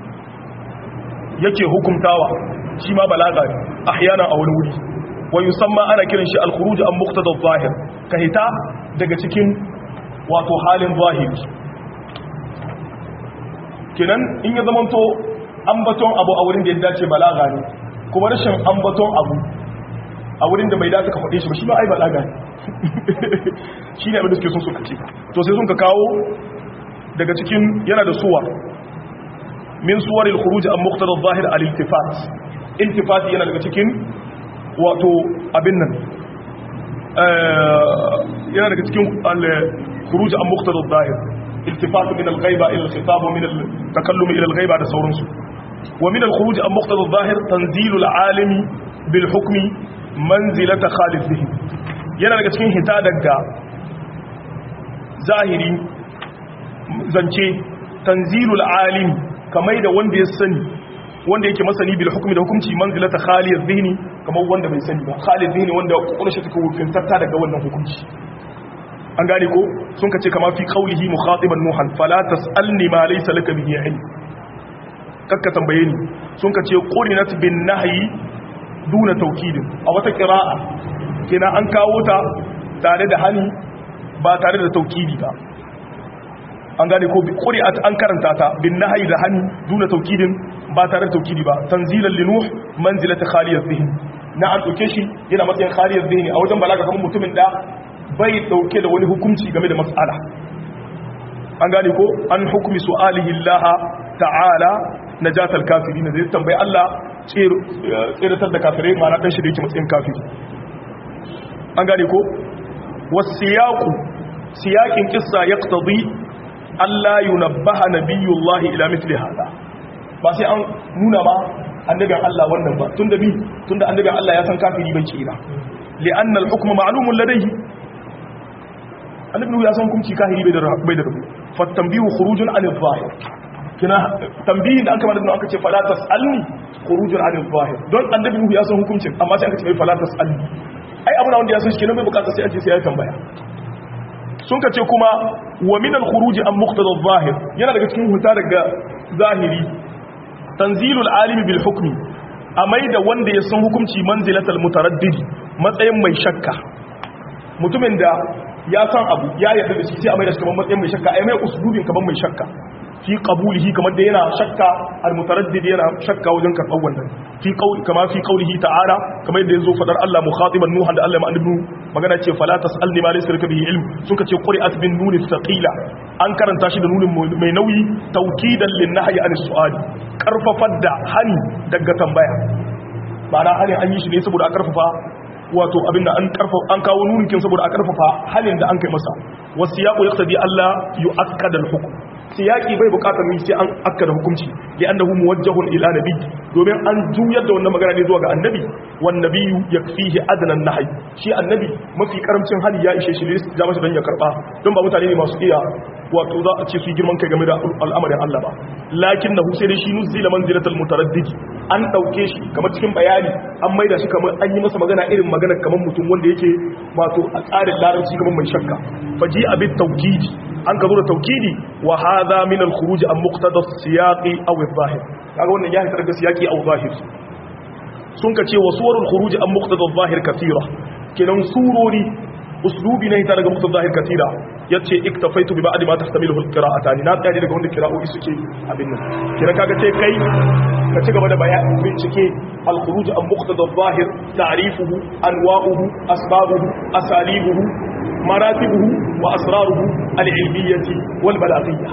yake hukumtawa shi ma balaga ne ahyana a wani wuri wa yusamma ana kiran shi al khuruj an muqtadal zahir ka hita daga cikin wato halin zahiri kenan in ya zamanto ambaton abu a wurin da ya dace balaga ne kuma rashin ambaton abu a wurin da bai dace ka faɗe shi ba shi ma ai balaga ne shi ne abin da suke sun suka ce to sai sun ka kawo daga cikin yana da suwa min suwar al-khuruj an muqtada zahir al-iltifat iltifat yana daga cikin wato abin nan yana daga cikin al-khuruj an muqtada zahir التفات من الغيبة إلى الخطاب ومن التكلم إلى الغيبة هذا سورنس ومن الخروج عن مقتضى الظاهر تنزيل العالم بالحكم منزلة خالد ذهن yana daga cikin hita daga zahiri zance tanzilul alim kamar da wanda ya sani wanda yake masani bil hukmi da hukunci manzilata khalid dhihni kamar wanda bai sani ba khalid dhihni wanda kokarin shi take wufintatta daga wannan hukunci an gane ko sun kace kama fi qaulihi mukhatiban nuhan fala tasalni ma laysa laka bihi ilm kakka tambaye ni sun kace qurinat bin nahyi duna tawkid a wata qira'a kina an kawo ta tare da hani ba tare da tawkidi ba an gane ko quri'at an karanta ta bin nahyi da hani duna tawkidin ba tare da tawkidi ba tanzilan li nuh manzilata khaliyat dhihn na an dauke shi yana matsayin khaliyat dhihn a wajen balaga kamar mutumin da bai dauke da wani hukunci game da mas'ala an gane ko an hukumi su'alihi Allah ta'ala najatal kafirin zai tambayi Allah tsiratar da kafirai ma'ana dan shi da yake matsayin kafiri an gane ko wasiyaqu siyaqin qissa yaqtadi Allah yunabbaha nabiyullahi ila mithli hada ba sai an nuna ba annabin Allah wannan ba tunda bi tunda annabin Allah ya san kafiri bai kira li'anna al-hukmu ma'lumun ladayhi annabi ya san hukunci kahiri bai da bai da rubu fa tanbihu khurujun an al-zahir kina tambihin da aka mana da aka ce fala tasalni khurujun an al-zahir don annabi ya san hukuncin amma sai aka ce fala tasalni ai abu na wanda ya san shi kenan bai bukata sai an ce sai ya tambaya sun ka ce kuma wa min al-khuruj an muqtada al-zahir yana daga cikin huta daga zahiri tanzilul alimi bil hukmi amai da wanda ya san hukunci manzilatal mutaraddidi matsayin mai shakka mutumin da ya san abu ya yarda da shi sai a mai da shi kamar matsayin mai shakka ai mai usulubin kamar mai shakka fi qabulihi kamar da yana shakka al mutaraddid yana shakka wajen karɓar wannan fi qauli kama fi qaulihi ta'ala kamar yadda yazo fadar Allah mukhatiban nuhan da Allah ma annabi magana ce fala tasalni ma laysa laka bihi ilm suka ce quri'at bin nun thaqila an karanta shi da nunin mai nauyi tawkidan lin nahyi an su'ali karfafar da hani daga tambaya ma'ana hani an yi shi ne saboda a karfafa wato abinda an karfafa an kawo nunin saboda a karfafa halin da an kai masa wasiyaqu yaqtadi Allah yu'akkada al-hukm siyaki bai bukatar mu sai an akkada hukunci li annahu muwajjahun ila nabi domin an juyar da wannan magana ne zuwa ga annabi wan nabiyyu yakfihi adna an-nahy shi annabi mafi karamcin hali ya ishe shi ne ya masa dan ya karba don ba mutane ne masu iya wato za a ce su girman kai game da al'amarin Allah ba lakinnahu sai dai shi nuzila manzilatal mutaraddid an dauke shi kamar cikin bayani an maida shi kamar an yi masa magana irin magana kamar mutum wanda yake wato a tsarin larabci kamar mai shakka faji abin tawkidi an ka zo da taukidi wa hadha min al-khuruj an muqtada as-siyaqi aw adh-dhahir kaga wannan ya hitar da siyaqi aw zahir sun ka ce wa suwarul khuruj an muqtada adh-dhahir kathira kenan surori uslubi ne ta daga muqtada adh-dhahir kathira yace iktafaitu bi ba'di ma tahtamilu al-qira'atan na tsaya daga wanda qira'o'i suke abin nan kira kaga ce kai ka ci gaba da bayani bincike al-khuruj an muqtada adh-dhahir ta'rifuhu anwa'uhu asbabuhu asalibuhu مراتبه وأسراره العلمية والبلاغية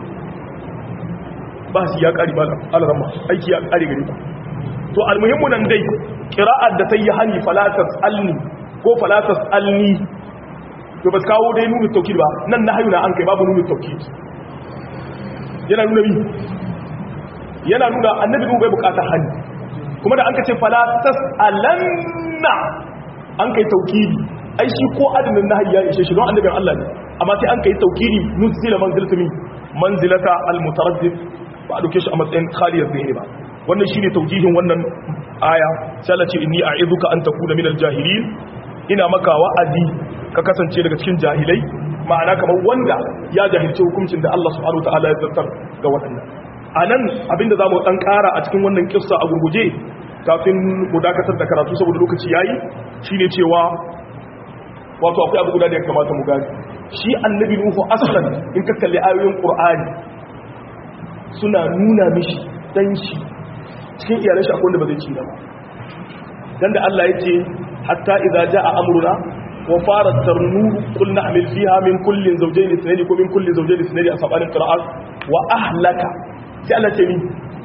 بس يا قريب على رمى أيك يا قريب قريب to almuhimmu nan dai qira'ar da ta yi hani fala tasalni ko fala tasalni to ba kawo dai nunu tawkid ba nan na hayuna an kai babu nunu tawkid yana nuna bi yana nuna annabi bai bukata hani kuma da an ka ce fala tasalanna an kai taukidi ai shi ko adamin nahi ya ishe shi don annabin Allah ne amma sai an kai taukidi nuzila manzilata min manzilata almutaraddid ba a dauke shi a matsayin khaliyar zihni ba wannan shine taujihin wannan aya sai Allah ce inni a'iduka an takuna minal jahilin ina maka wa'azi ka kasance daga cikin jahilai ma'ana kamar wanda ya jahilci hukuncin da Allah subhanahu wataala ya zartar ga waɗannan anan abinda zamu dan ƙara a cikin wannan kissa a gurguje kafin mu dakatar da karatu saboda lokaci yayi shine cewa wato akwai abu guda da ya kamata mu gani shi annabi nuhu aslan in ka kalli ayoyin qur'ani suna nuna mishi dan shi cikin iyalan shi akwai wanda ba zai ci ba dan da Allah yace hatta idza jaa amruna wa farat tarnur qulna amil fiha min kullin zawjayn ithnayn ko min kulli zawjayn ithnayn asabanin qira'at wa ahlaka sai Allah ce ni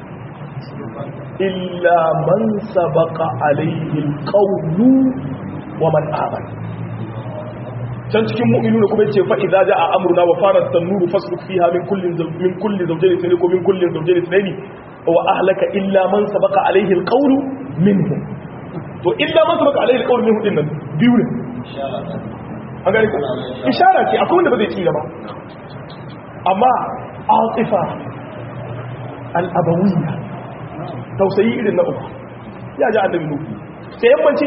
illa man sabaqa alayhi alqawlu wa man amana can cikin mu'minuna kuma yace fa idza jaa amruna wa farat tanuru fasbuk fiha min kullin min kulli zawjayn ithnayn ko min kulli zawjayn ithnayn wa ahlaka illa man sabaqa alayhi alqawlu minhum to illa man sabaqa alayhi alqawlu minhum dinnan biyu ne an gani ishara ce akwai wanda ba zai ci ba amma atifa al-abawiyya tausayi irin na uba ya ji annabi nuhu sai yammanci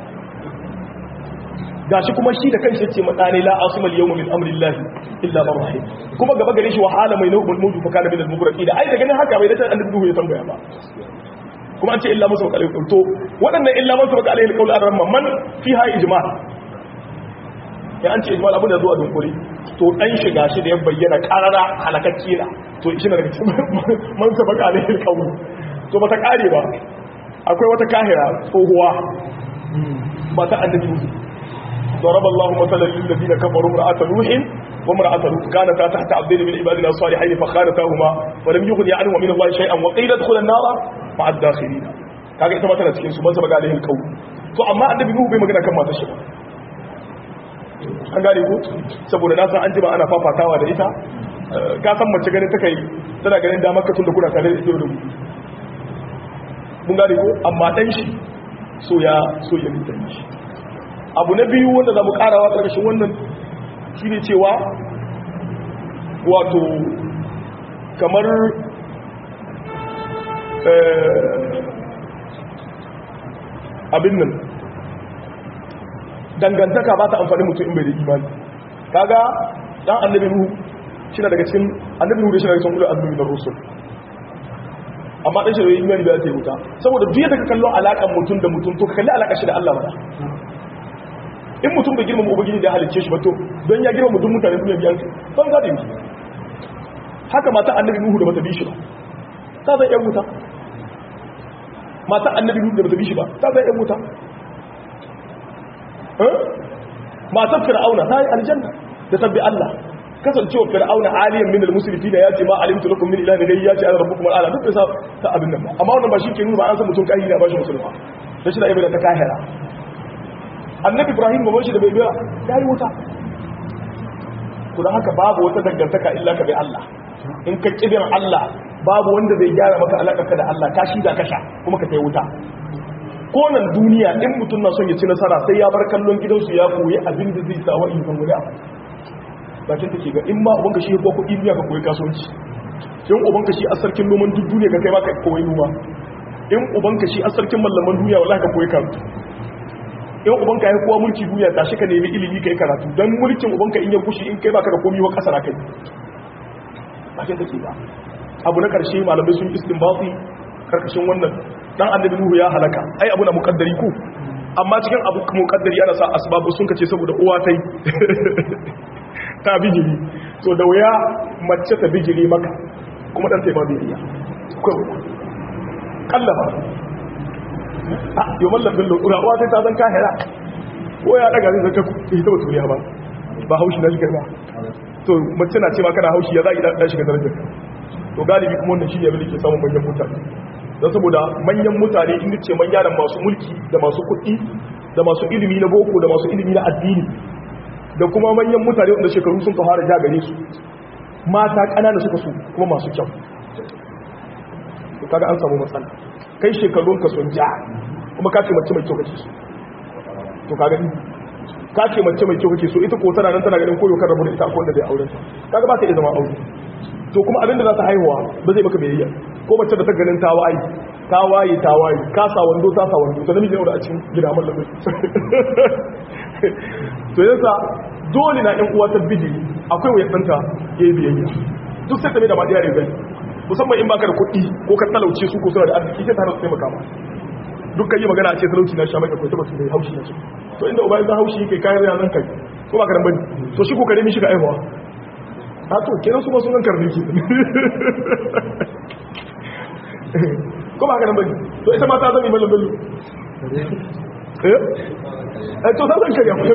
gashi kuma shi da kanshi ce matsani la asima al-yawma min amri Allah illa man rahim kuma gaba gare shi wahala mai nawbul mawju fa kana min al-mughraqin ai da ganin haka bai da annabi Nuhu ya tambaya ba kuma an ce illa musu bakal to waɗannan illa musu bakal alaihi qawl ar-rahman man fiha ijma' ya an ce ijma' abin da zuwa dunkuri to dan shiga shi da ya bayyana qarara halakacci na to shi ne daga cikin man sabaka alaihi qawl to bata kare ba akwai wata kahira tsohuwa ba ta annabi Nuhu ضرب الله مثلا للذين كفروا امرأة نوح وامرأة لوط كانتا تحت عبدين من عبادنا الصالحين فخانتاهما ولم يغني عنهما من الله شيئا وقيل ادخلا النار مع الداخلين kaga ita ma tana cikin su ban saba ga alaihi alqawl to amma annabi nuhu bai magana kan matar shi ba an gane ko saboda na san an jima ana fafatawa da ita ka san mace ganin take tana ganin damar ka tun da kuna tare da ita da mu mun gane ko amma dan shi so ya so ya mutane shi abu na biyu wanda za mu karawa ƙarƙashin wannan shi ne cewa wato kamar abin nan dangantaka ba ta amfani mutum in bai da imani kaga dan annabi nuhu shi daga cikin annabi nuhu da shi daga cikin ulul azmi na rusul amma dan shi da imani ba ta yi wuta saboda duk da ka kallo alakan mutum da mutum to ka kalli alakar shi da Allah ba in mutum bai girmama ubangiji da ya halicce shi ba to don ya girmama duk mutane duniya biyan ban gada yi haka mata annabi nuhu da bata bi shi ba ta zai yan wuta mata annabi nuhu da bata bi shi ba ta zai yan wuta matan fir'auna ta yi aljanna da tabbi Allah kasancewa fir'auna aliyan min al-musrifina ya ce ma alimtu lakum min ilahin ghayri ya ce ana rabbukum al-ala duk da ta abin nan ba amma wannan ba shi ke nuna ba an san mutum kai da ba shi musulma da shi da ibada ta kahira annabi ibrahim gaban shi da bai biya ya yi wuta kuma haka babu wata dangantaka illa ka bai Allah in ka kibin Allah babu wanda zai gyara maka alaƙarka da Allah ka shi da kasha kuma ka kai wuta ko nan duniya in mutum na son ya ci nasara sai ya bar kallon gidansu ya koyi abin da zai sa wa'in kan guda bakin take ga in ma ubanka shi ko kuɗi biya ka koyi kasuwanci in ubanka shi a sarkin noman duk duniya ka kai ma ka koyi noma in ubanka shi a sarkin mallaman duniya wallahi ka koyi karatu in ubanka ya kowa mulki duniya ta shi ka nemi ilimi kai karatu don mulkin ubanka in ya gushi in kai baka da komi wa kasara kai ba ke take ba abu na karshe malamai sun istinbati karkashin wannan dan annabi nuhu ya halaka ai abu na muqaddari ku amma cikin abu muqaddari yana sa asbabu sun kace saboda uwa tai ta bijiri to da wuya mace ta bijiri maka kuma dan sai ba biya akwai kallaba yau mallam bello urawa sai ta zan kahira ko ya daga zai zaka ita ba turiya ba ba haushi na shigar ba to mace na ce ma kana haushi ya za a ɗan shiga darajar to galibi kuma wannan shi ne abin da ke samun manyan mutane don saboda manyan mutane inda ce manya da masu mulki da masu kuɗi da masu ilimi na boko da masu ilimi na addini da kuma manyan mutane wanda shekaru sun ka fara ja gare su mata ƙanana suka su kuma masu kyau kaga an samu matsala kai shekarunka sun ja kuma ka ce mace mai kyau kace su to ka gani ka ce mace mai kyau kake so ita ko tana nan tana ganin koyo kan rabu da ita akwai wanda zai auren kaga ba ta iya zama aure to kuma abin da za ta haihuwa ba zai maka biyayya ko mace da ta ganin ta waye ta waye ta waye ka sa wando ta sa wando to namiji ne da a cikin gida mallamin to yasa dole na ɗan uwa ta biji akwai wayar ɗanta ya yi biyayya duk sai ta mai da ma ɗaya rizai musamman in baka da kuɗi ko ka talauce su ko suna da arziki sai ta hana su taimaka ma duk kai yi magana a ce talauci na sha mai akwai tabbatu mai haushi na su to inda uba yanzu haushi kai kayan yaran kai ko ba karan bane to shi ko kare mishi ga aihuwa a to kenan su ba sunan karni ke ko ba karan bane to ita ma ta zama mallam bello eh to zan kariya mutum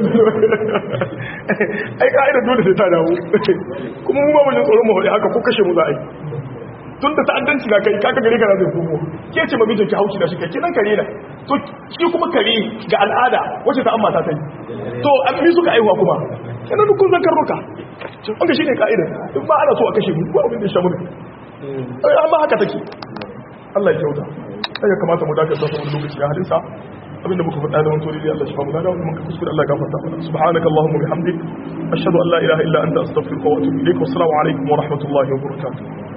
ai ka'idar dole sai ta dawo kuma mu ba mu jin tsoron mu hore haka ko kashe mu za a yi tun da ta'addanci na kai kaka gare ka zai komo ke ce mamijin ki haushi da shi kai kinan kare na to shi kuma kare ga al'ada wacce ta amma ta ta yi to an bi suka aihuwa kuma yana dukkan zan karnuka wanda shi ne ka'idar in ba ana so a kashe mu ba abin da ya shamu ne amma haka take Allah ya kyauta sai ya kamata mu dakata saboda lokaci ya hadisa abinda muka faɗa da wani da Allah shi famu da wani muka kuskure Allah gafarta mana subhanaka allahumma bihamdik ashhadu an la ilaha illa anta astaghfiruka wa atubu ilaik wa assalamu alaikum wa rahmatullahi wa barakatuh